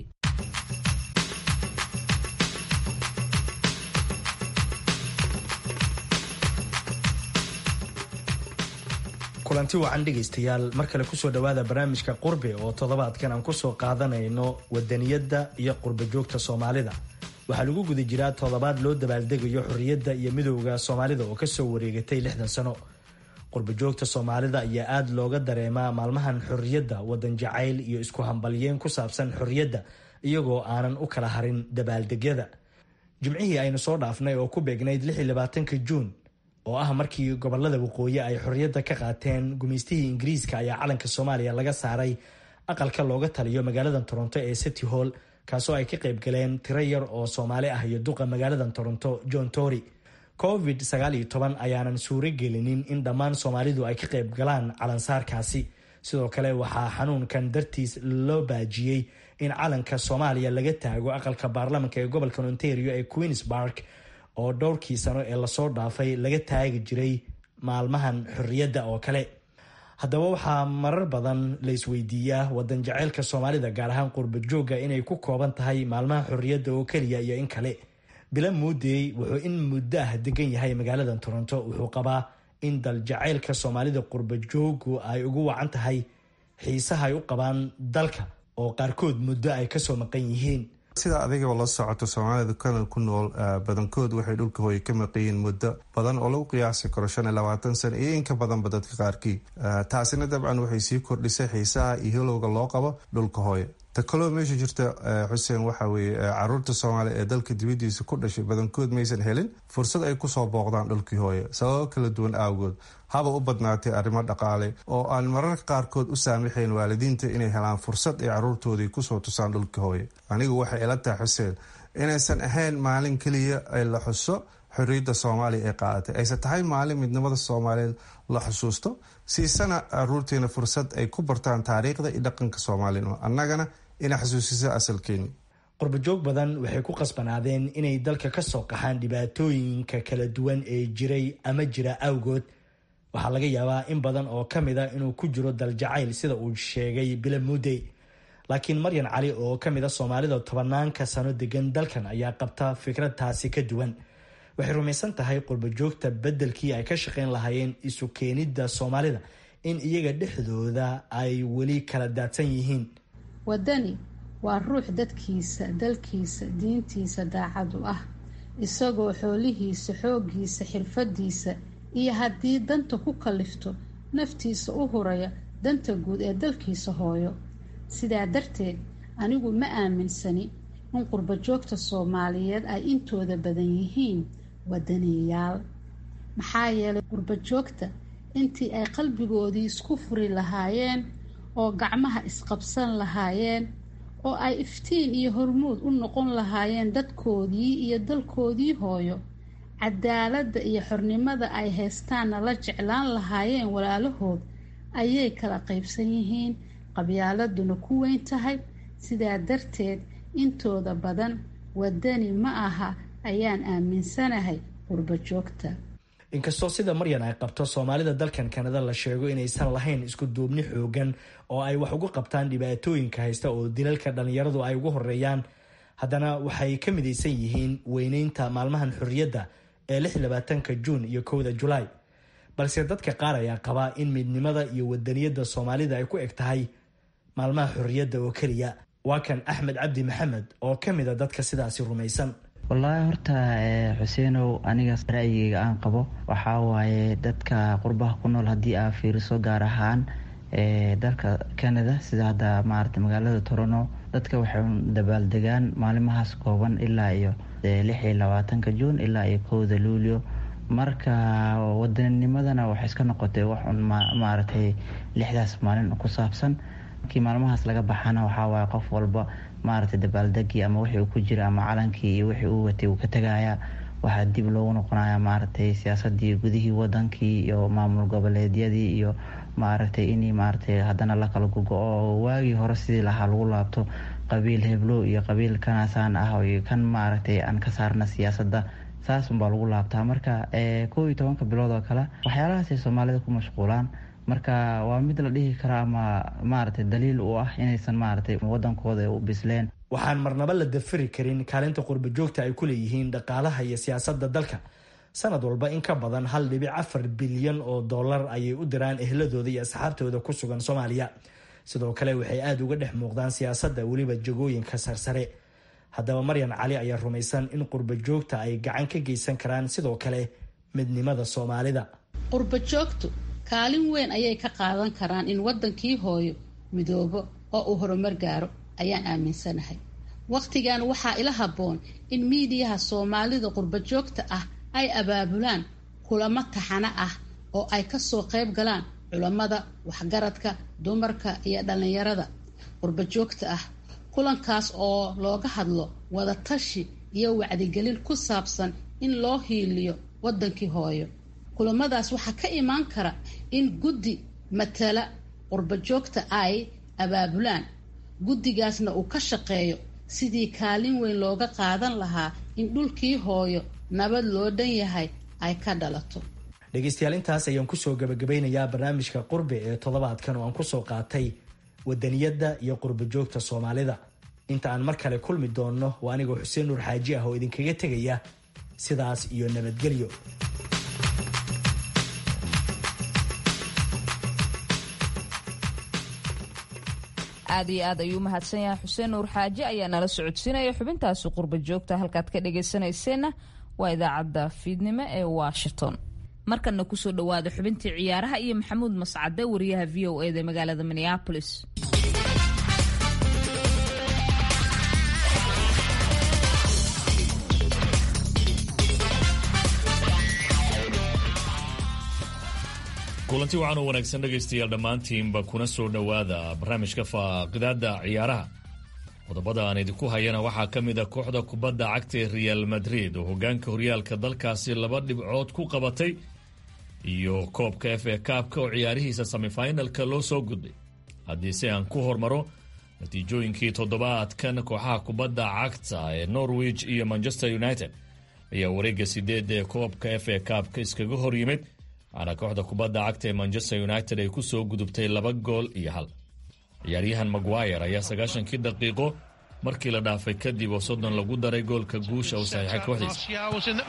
Q: kulanti wacan dhegaystayaal mar kale kusoo dhowaada barnaamijka qurbe oo toddobaadkan aan kusoo qaadanayno wadaniyadda iyo qurba joogta soomaalida waxaa lagu guda jiraa toddobaad loo dabaaldegayo xorriyadda iyo midowda soomaalida oo kasoo wareegatay lixdan sano qurba joogta soomaalida ayaa aada looga dareemaa maalmahan xorriyadda wadan jacayl iyo isku hambalyeen ku saabsan xorriyadda iyagoo aanan u kala harin dabaaldegyada jimcihii aynu soo dhaafnay oo ku beegnayd ka juun oo ah markii gobolada waqooyi ay xorriyadda ka qaateen gumaystihii ingiriiska ayaa calanka soomaaliya laga saaray aqalka looga taliyo magaalada toronto ee city hall kaasoo ay ka qayb galeen tiro yar oo soomaali ah iyo duqa magaalada toronto john tory covid ayaanan suuro gelinin in dhammaan soomaalidu ay ka qayb galaan calansaarkaasi sidoo kale waxaa xanuunkan dartiis loo baajiyey in calanka soomaaliya laga taago aqalka baarlamanka ee gobolka ontario ee queens bark oo dhowrkii sano ee lasoo dhaafay laga taagi jiray maalmahan xorriyadda oo kale haddaba waxaa marar badan la isweydiiyaa wadan jaceylka soomaalida gaar ahaan qurba joogga inay ku kooban tahay maalmaha xorriyadda oo keliya iyo in kale bila muudey wuxuu in muddo ah degan yahay magaalada toronto wuxuu qabaa in daljacaylka soomaalida qurba jooggu ay ugu wacan tahay xiisaha ay u qabaan dalka oo qaarkood muddo ay kasoo maqan yihiin
R: sida adigaba la socoto soomaalida kanal ku nool badankood waxay dhulka hooye ka maqayiin muddo badan oo lagu qiyaasi karo shan iyo labaatan sano iyo inka badanba dadka qaarkii taasina dabcan waxay sii kordhisay xiisaha iyo hilowga loo qabo dhulka hooye ta kaloo meesha jirta xuseen waxa weeye caruurta soomaaliya ee dalka dibadiisa ku dhashay badankood maysan helin fursad ay kusoo booqdaan dhulkii hooye sababo kala duwan awgood haba u badnaatay arrimo dhaqaale oo aan mararka qaarkood u saamaxayn waalidiinta inay helaan fursad ay caruurtoodii kusoo tusaan dhulka hooye anigu waxay ila tahay xuseen inaysan ahayn maalin keliya ay la xuso xorriyadda soomaaliya ay qaadatay ayse tahay maalin midnimada soomaaliyeed la xusuusto siisana caruurteena fursad ay ku bartaan taariikhda iyo dhaqanka soomaalino annagana ina xasuusisa asalkeeni
Q: qurbajoog badan waxay ku qasbanaadeen inay dalka ka soo qaxaan dhibaatooyinka kala duwan ee jiray ama jira awgood waxaa laga yaabaa in badan oo ka mid a inuu ku jiro daljacayl sida uu sheegay bila mudey laakiin maryan cali oo ka mid a soomaalida tobanaanka sano degan dalkan ayaa qabta fikrad taasi ka duwan waxay rumaysan tahay qurbajoogta beddelkii ay ka shaqayn lahaayeen isu keenidda soomaalida in iyaga dhexdooda ay weli kala daadsan yihiin
S: waddani waa ruux dadkiisa dalkiisa diintiisa daacad u ah isagoo xoolihiisa xooggiisa xirfadiisa iyo haddii danta ku kallifto naftiisa u huraya danta guud ee dalkiisa hooyo sidaa darteed anigu ma aaminsani in qurbajoogta soomaaliyeed ay intooda badan yihiin wadaniyayaal maxaa yeelay qurbajoogta intii ay qalbigoodii isku furi lahaayeen oo gacmaha isqabsan lahaayeen oo ay iftiin iyo hormuud u noqon lahaayeen dadkoodii iyo dalkoodii hooyo cadaaladda iyo xornimada ay haystaanna la jeclaan lahaayeen walaalahood ayay kala qaybsan yihiin qabyaaladuna ku weyn tahay sidaa darteed intooda badan wadani ma aha ayaan aaminsanahay qurbo joogta
Q: inkastoo sida maryan ay qabto soomaalida dalkan kanada la sheego inaysan lahayn isku duubni xoogan oo ay wax uga qabtaan dhibaatooyinka haysta oo dilalka dhallinyaradu ay ugu horeeyaan haddana waxay ka midaysan yihiin weyneynta maalmahan xorriyadda ee lix labaatanka juun iyo kowda julaay balse dadka qaar ayaa qabaa in midnimada iyo wadaniyadda soomaalida ay ku eg tahay maalmaha xorriyadda oo keliya waa kan axmed cabdi maxamed oo ka mid a dadka sidaasi rumaysan
T: wallaahi horta xuseenow aniga ra'yigeyga aan qabo waxaa waaye dadka qurbaha ku nool haddii aa fiiriso gaar ahaan dalka canada sida hadda maarata magaalada torono dadka waxay dabaaldegaan maalimahaas kooban ilaa iyo lix iyo labaatanka juun ilaa iyo kowda luulyo marka wadanimadana waxay iska noqotay waxun maaragtay lixdaas maalin ku saabsan markii maalmahaas laga baxana waxaa waaye qof walba maaragtay dabaaldegii ama wixii uu ku jira ama calankii iyo wixii uu watay uu ka tegaya waxaa dib loogu noqonaya maaragtay siyaasadii gudihii wadankii iyo maamul goboleedyadii iyo maaragtay in maaragtay haddana la kala gogo-o waagii hore sidii lahaa lagu laabto qabiil heblow iyo qabiil kanaasaan ah iyo kan maaragtay aan ka saarna siyaasadda saas unbaa lagu laabtaa marka kow iyo tobanka bilood oo kale waxyaalahaasay soomaalida ku mashquulaan marka waa mid la dhihi kara ama maaragtay daliil u ah inaysan maaragtay wadankooda u bisleen
Q: waxaan marnaba la dafiri karin kaalinta qurba joogta ay ku leeyihiin dhaqaalaha iyo siyaasadda dalka sanad walba in ka badan hal dhibic afar bilyan oo dollar ayay u diraan ehladooda iyo asxaabtooda ku sugan soomaaliya sidoo kale waxay aada uga dhex muuqdaan siyaasadda weliba jagooyinka sarsare haddaba maryan cali ayaa rumaysan in qurba joogta ay gacan ka geysan karaan sidoo kale midnimada soomaalida
S: qurba joogtu kaalin weyn ayay ka qaadan karaan in wadankii hooyo midoobo oo uu horumar gaaro ayaan aaminsanahay wakhtigan waxaa ila habboon in miidiyaha soomaalida qurba joogta ah ay abaabulaan kulamo taxano ah oo ay kasoo qayb galaan culammada waxgaradka dumarka iyo dhallinyarada qurba joogta ah kulankaas oo looga hadlo wadatashi iyo wacdigelin ku saabsan in loo hiiliyo wadankii hooyo kulamadaas waxaa ka imaan kara in guddi matala qurba joogta ay abaabulaan guddigaasna uu ka shaqeeyo sidii kaalin weyn looga qaadan lahaa in dhulkii hooyo nabad loo dhan yahay ay ka dhalato
Q: dhegeystayaal intaas ayaan kusoo gabagabeynayaa barnaamijka qurbe ee toddobaadkan oo aan kusoo qaatay wadaniyadda iyo qurba joogta soomaalida inta aan mar kale kulmi doonno waa anigoo xuseen nuur xaaji ah oo idinkaga tegaya sidaas iyo nabadgelyo
A: aad iyo aad ayuu mahadsan yahay xuseen nuur xaaji ayaa nala socodsiinaya xubintaasi qurba joogta halkaad ka dhagaysanayseena waa idaacadda fiidnimo ee washington markana kusoo dhawaada xubintii ciyaaraha iyo maxamuud mascade wariyaha v o eda magaalada minneapolis
U: kulanti waxaan u wanaagsan dhegaystayaal dhammaantiinba kuna soo dhowaada barnaamijka faaqidaada ciyaaraha qodobada aan idinku hayana waxaa ka mid a kooxda kubadda cagta ee real madrid oo hogaanka horyaalka dalkaasi laba dhibcood ku qabatay iyo koobka f a kaabka oo ciyaarihiisa semifinalka loo soo gudbay haddii si aan ku hormaro natiijooyinkii toddobaadkan kooxaha kubadda cagta ee norwich iyo manchester united ayaa wareegga sideed ee koobka f a kaabka iskaga hor yimid waxaana kooxda kubadda cagta ee manchester united ay ku soo gudubtay laba gool iyo hal ciyaaryahan maguire ayaa sagaashankii daqiiqo markii la dhaafay kadib oo soddon lagu daray goolka guusha uu saxiixay kooxdiisa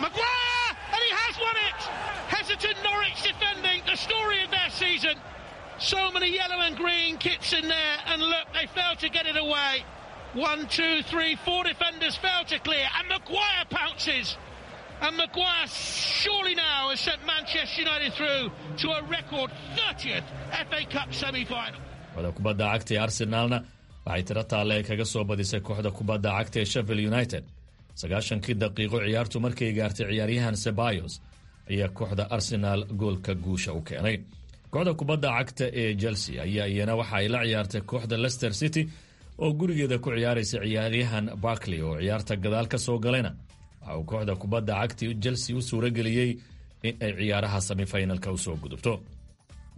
V: So many yellow and green kits in there, and look, they failed to get it away. One, two, three, four defenders failed to clear, and Maguire pounces. And Maguire surely now has sent Manchester United through to a record 30th FA Cup semi-final.
U: kooxda kubadda cagta ee arsenaalna waxay tiro taalle kaga soo badisay kooxda kubadda cagta ee sheffield united sagaashankii daqiiqo ciyaartu markay gaartay ciyaaryahan sebayos ayaa kooxda arsenaal goolka guusha u keenay kooxda kubadda cagta ee chelsea ayaa iyana waxa ay la ciyaartay kooxda leicester city oo gurigeeda ku ciyaaraysa ciyaaryahan barkley oo ciyaarta gadaal ka soo galayna waxa uu kooxda kubadda cagta chelsea u suurageliyey in ay ciyaaraha semifinalka usoo gudubto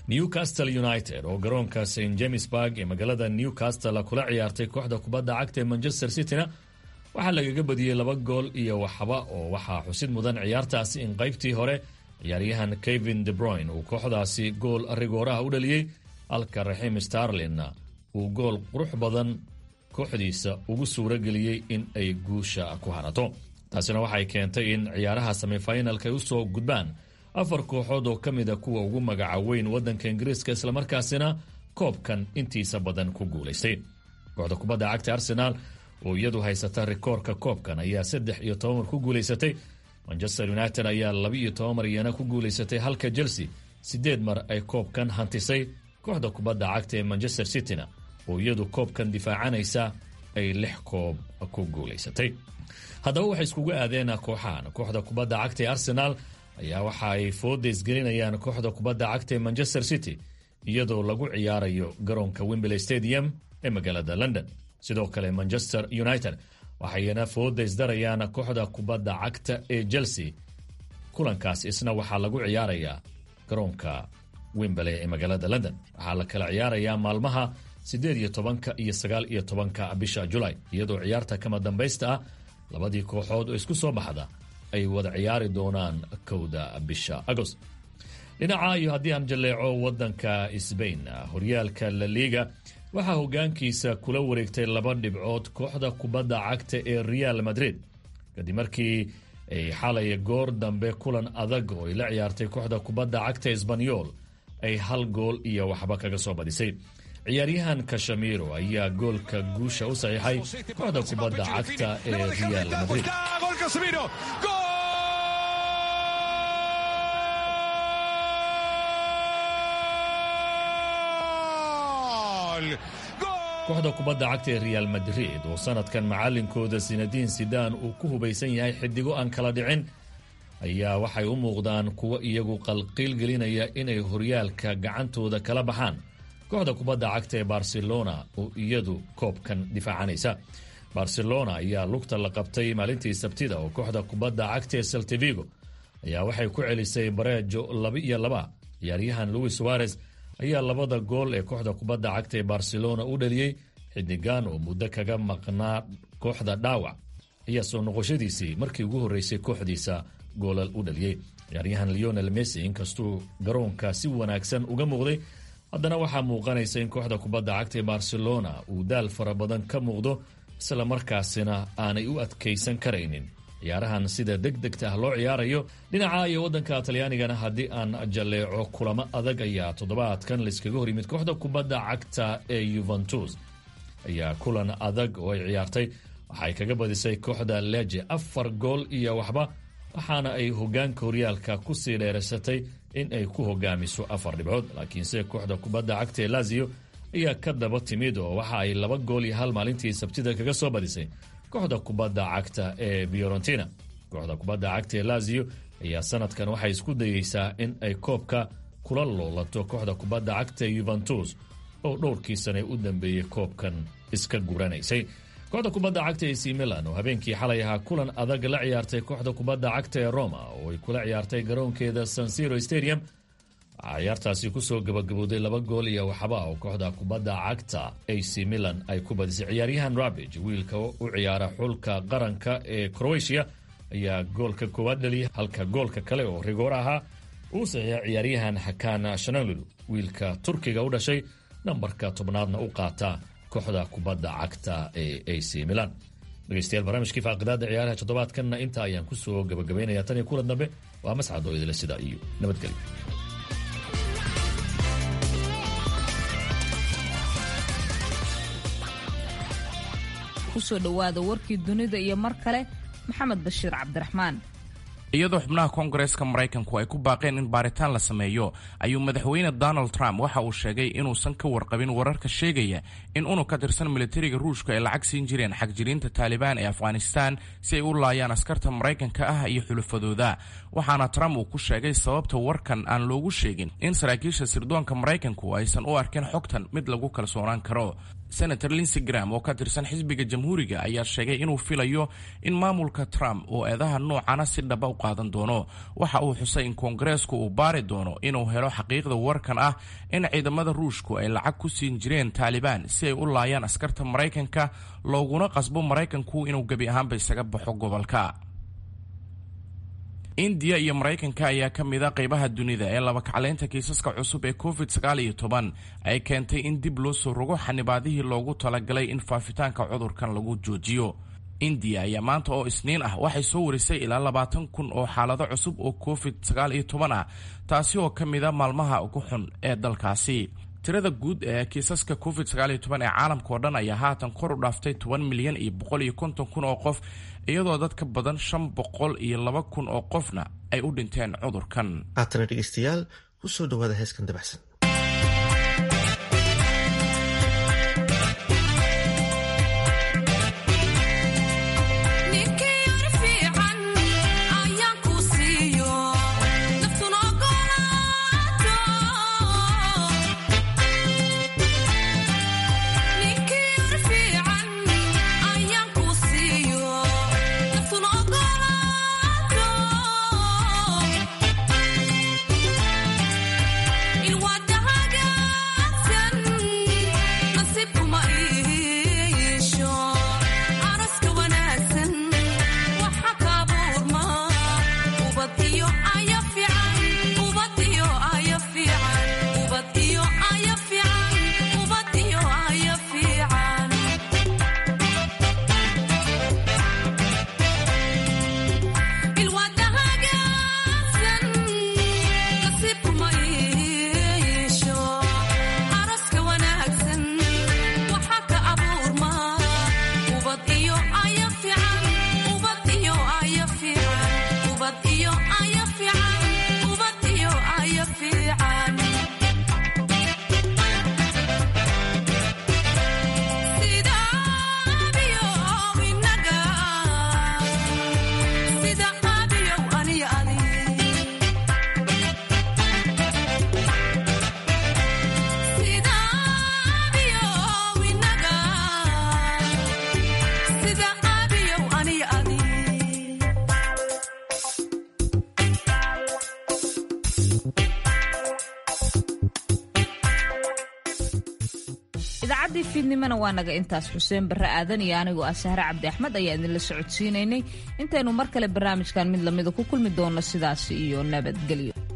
U: newcastle united oo garoonka st jamesburg ee magaalada newcastle kula ciyaartay kooxda kubadda cagta ee manchester cityna waxaa lagaga badiyey laba gool iyo waxba oo waxaa xusid mudan ciyaartaasi in qaybtii hore ciyaaryahan kevin de broyn uu kooxdaasi gool rigooraha u dhaliyey halka raxiim starlinna uu gool qurux badan kooxdiisa ugu suuro geliyey in ay guusha ku hanato taasina waxay keentay in ciyaaraha semifinalka ay usoo gudbaan afar kooxood oo ka mid a kuwa ugu magaca weyn waddanka ingiriiska islamarkaasina koobkan intiisa badan ku guulaystay kooxda kubadda cagta arsenaal oo iyadu haysata rikoorka koobkan ayaa saddex iyo toban mar ku guulaysatay manchester united ayaa laba iyo toban mar iyana ku guulaysatay halka chelsea siddeed mar ay koobkan hantisay kooxda kubadda cagta ee manchester cityna oo iyadu koobkan difaacanaysa ay lix koob ku guulaysatay haddaba waxay iskugu aadeen kooxahan kooxda kubadda cagta ee arsenaal ayaa waxa ay foodays gelinayaan kooxda kubadda cagta ee manchester city iyadoo lagu ciyaarayo garoonka wembley stadium ee magaalada london sidoo kale manchester united waxayna foodays darayaan kooxda kubadda cagta ee chelsea kulankaas isna waxaa lagu ciyaarayaa garoonka wembley ee magaalada london waxaa la kala ciyaarayaa maalmaha siddeed iyo tobanka iyo sagaal iyo tobanka bisha julaay iyadoo ciyaarta kama dambaysta ah labadii kooxood oo isku soo baxda ay wada ciyaari doonaan kowda bisha agost dhinaca iyo haddii aan jalleeco waddanka sbain horyaalka la liga waxaa hoggaankiisa kula wareegtay laba dhibcood kooxda kubadda cagta ee real madrid kadib markii ay xalay goor dambe kulan adag oo ay la ciyaartay kooxda kubadda cagta esbanyol ay hal gool iyo waxba kaga soo badisay ciyaaryahan kashamiro ayaa goolka guusha u saxiixay kooxda kubadda cagta ee real madrid kooxda kubadda cagta ee real madrid oo sanadkan macalinkooda sinadiin sidaan uu ku hubaysan yahay xidigo aan kala dhicin ayaa waxay u muuqdaan kuwo iyagu qalqiil gelinaya inay horyaalka gacantooda kala baxaan kooxda kubadda cagta ee barcelona oo iyadu koobkan difaacanaysa barcelona ayaa lugta la qabtay maalintii sabtida oo kooxda kubadda cagta ee saltivigo ayaa waxay ku celisay bareejo laba iyo laba ciyaaryahan louis suarez ayaa labada gool ee kooxda kubadda cagta ee barcelona u dhaliyey xidigan oo muddo kaga maqnaa kooxda dhaawac ayaa soo noqoshadiisii markii ugu horreysay kooxdiisa goolal u dhaliyey ciyaaryahan leonel messi inkastuu garoonka si wanaagsan uga muuqday haddana waxaa muuqanaysa in kooxda kubadda cagta ee barcelona uu daal fara badan ka muuqdo isla markaasina aanay u adkaysan karaynin ciyaarahan sida deg degta ah loo ciyaarayo dhinaca iyo waddanka talyaanigana haddii aan jalleeco kulamo adag ayaa toddobaadkan layskaga hor yimid kooxda kubadda cagta ee yuventus ayaa kulan adag oo ay ciyaartay waxay kaga badisay kooxda leje afar gool iyo waxba waxaana ay hogaanka horyaalka kusii dheeraysatay in ay ku hogaamiso afar dhibcood laakiinse kooxda kubadda cagta ee lazio ayaa ka daba timid oo waxa ay laba gool iyo hal maalintii sabtida kaga soo badisay kooxda kubadda cagta ee fiorentina kooxda kubadda cagta ee lazio ayaa sanadkan waxay isku dayeysaa in ay koobka kula loolato kooxda kubadda cagta ee yuventus oo dhowrkii sane u dambeeyey koobkan iska guranaysay kooxda kubadda cagta ac milan oo habeenkii xalay ahaa kulan adag la ciyaartay kooxda kubadda cagta ee roma oo ay kula ciyaartay garoonkeeda sansiro stadium waxaa ciyaartaasi kusoo gabagabowday laba gool iyo waxba oo kooxda kubadda cagta ac milan ay ku badisay ciyaaryahan rabij wiilka u ciyaara xulka qaranka ee croatia ayaa goolka koowaad dhaliyay halka goolka kale oo rigoor ahaa uu saxiixa ciyaaryahan xakaan shanalulu wiilka turkiga u dhashay nambarka tobnaadna u qaata kooxda kubadda cagta ee ac milan dhegeystayaal barnaamijkii faaqidaada ciyaaraha toddobaadkanna intaa ayaan kusoo gabagabaynaya tan iyo kulan dambe waa mascad oo idile sida iyo nabadgelyo
A: kusoo dhowaada warkii dunida iyo mar kale maxamed bashiir cabdiraxmaan
C: iyadoo xubnaha koongareeska maraykanku ay ku baaqeen in baaritaan la sameeyo ayuu madaxweyne donald trump waxa uu sheegay inuusan ka warqabin wararka sheegaya in unug ka tirsan militariga ruushka ay lacag siin jireen xagjiriinta taalibaan ee afghanistan si ay u laayaan askarta maraykanka ah iyo xulafadooda waxaana trump uu ku sheegay sababta warkan aan loogu sheegin in saraakiisha sirdoonka maraykanku aysan u arkin xogtan mid lagu kalsoonaan karo senator linsey gram oo ka tirsan xisbiga jamhuuriga ayaa sheegay inuu filayo in maamulka trump uu eedaha noocana si dhaba u qaadan doono waxa uu xusay in koongareesku uu baari doono inuu helo xaqiiqda warkan ah in ciidamada ruushku ay lacag ku siin jireen taalibaan si ay u laayaan askarta maraykanka looguna qasbo maraykanku inuu gebi ahaanba isaga baxo gobolka indiya iyo maraykanka ayaa ka mid a qaybaha dunida ee labakaclaynta kiisaska cusub ee covid sagaal iyo toban ay keentay in dib loo soo rogo xanibaadihii loogu talagalay in faafitaanka cudurkan lagu joojiyo indiya ayaa maanta oo isniin ah waxay soo warisay ilaa labaatan kun oo xaalado cusub oo covid sagaal iyo toban ah taasi oo ka mid a maalmaha ugu xun ee dalkaasi tirada guud ee kiisaska covid sagaal iyo toban ee caalamka oo dhan ayaa haatan kor u dhaaftay toban milyan iyo boqol iyo konton kun oo qof iyadoo dad ka badan shan boqol iyo laba kun oo qofna ay u dhinteen cudurkan
B: haatana dhegeystayaal ku soo dhawaada heeskan dabacsan
A: idaacaddii fiidnimona waa naga intaas xuseen barre aadan iyo anigoo ah sahre cabdi axmed ayaa idinla socodsiinaynay intaynu mar kale barnaamijkan mid lamida ku kulmi doonno sidaas iyo nabadgelyo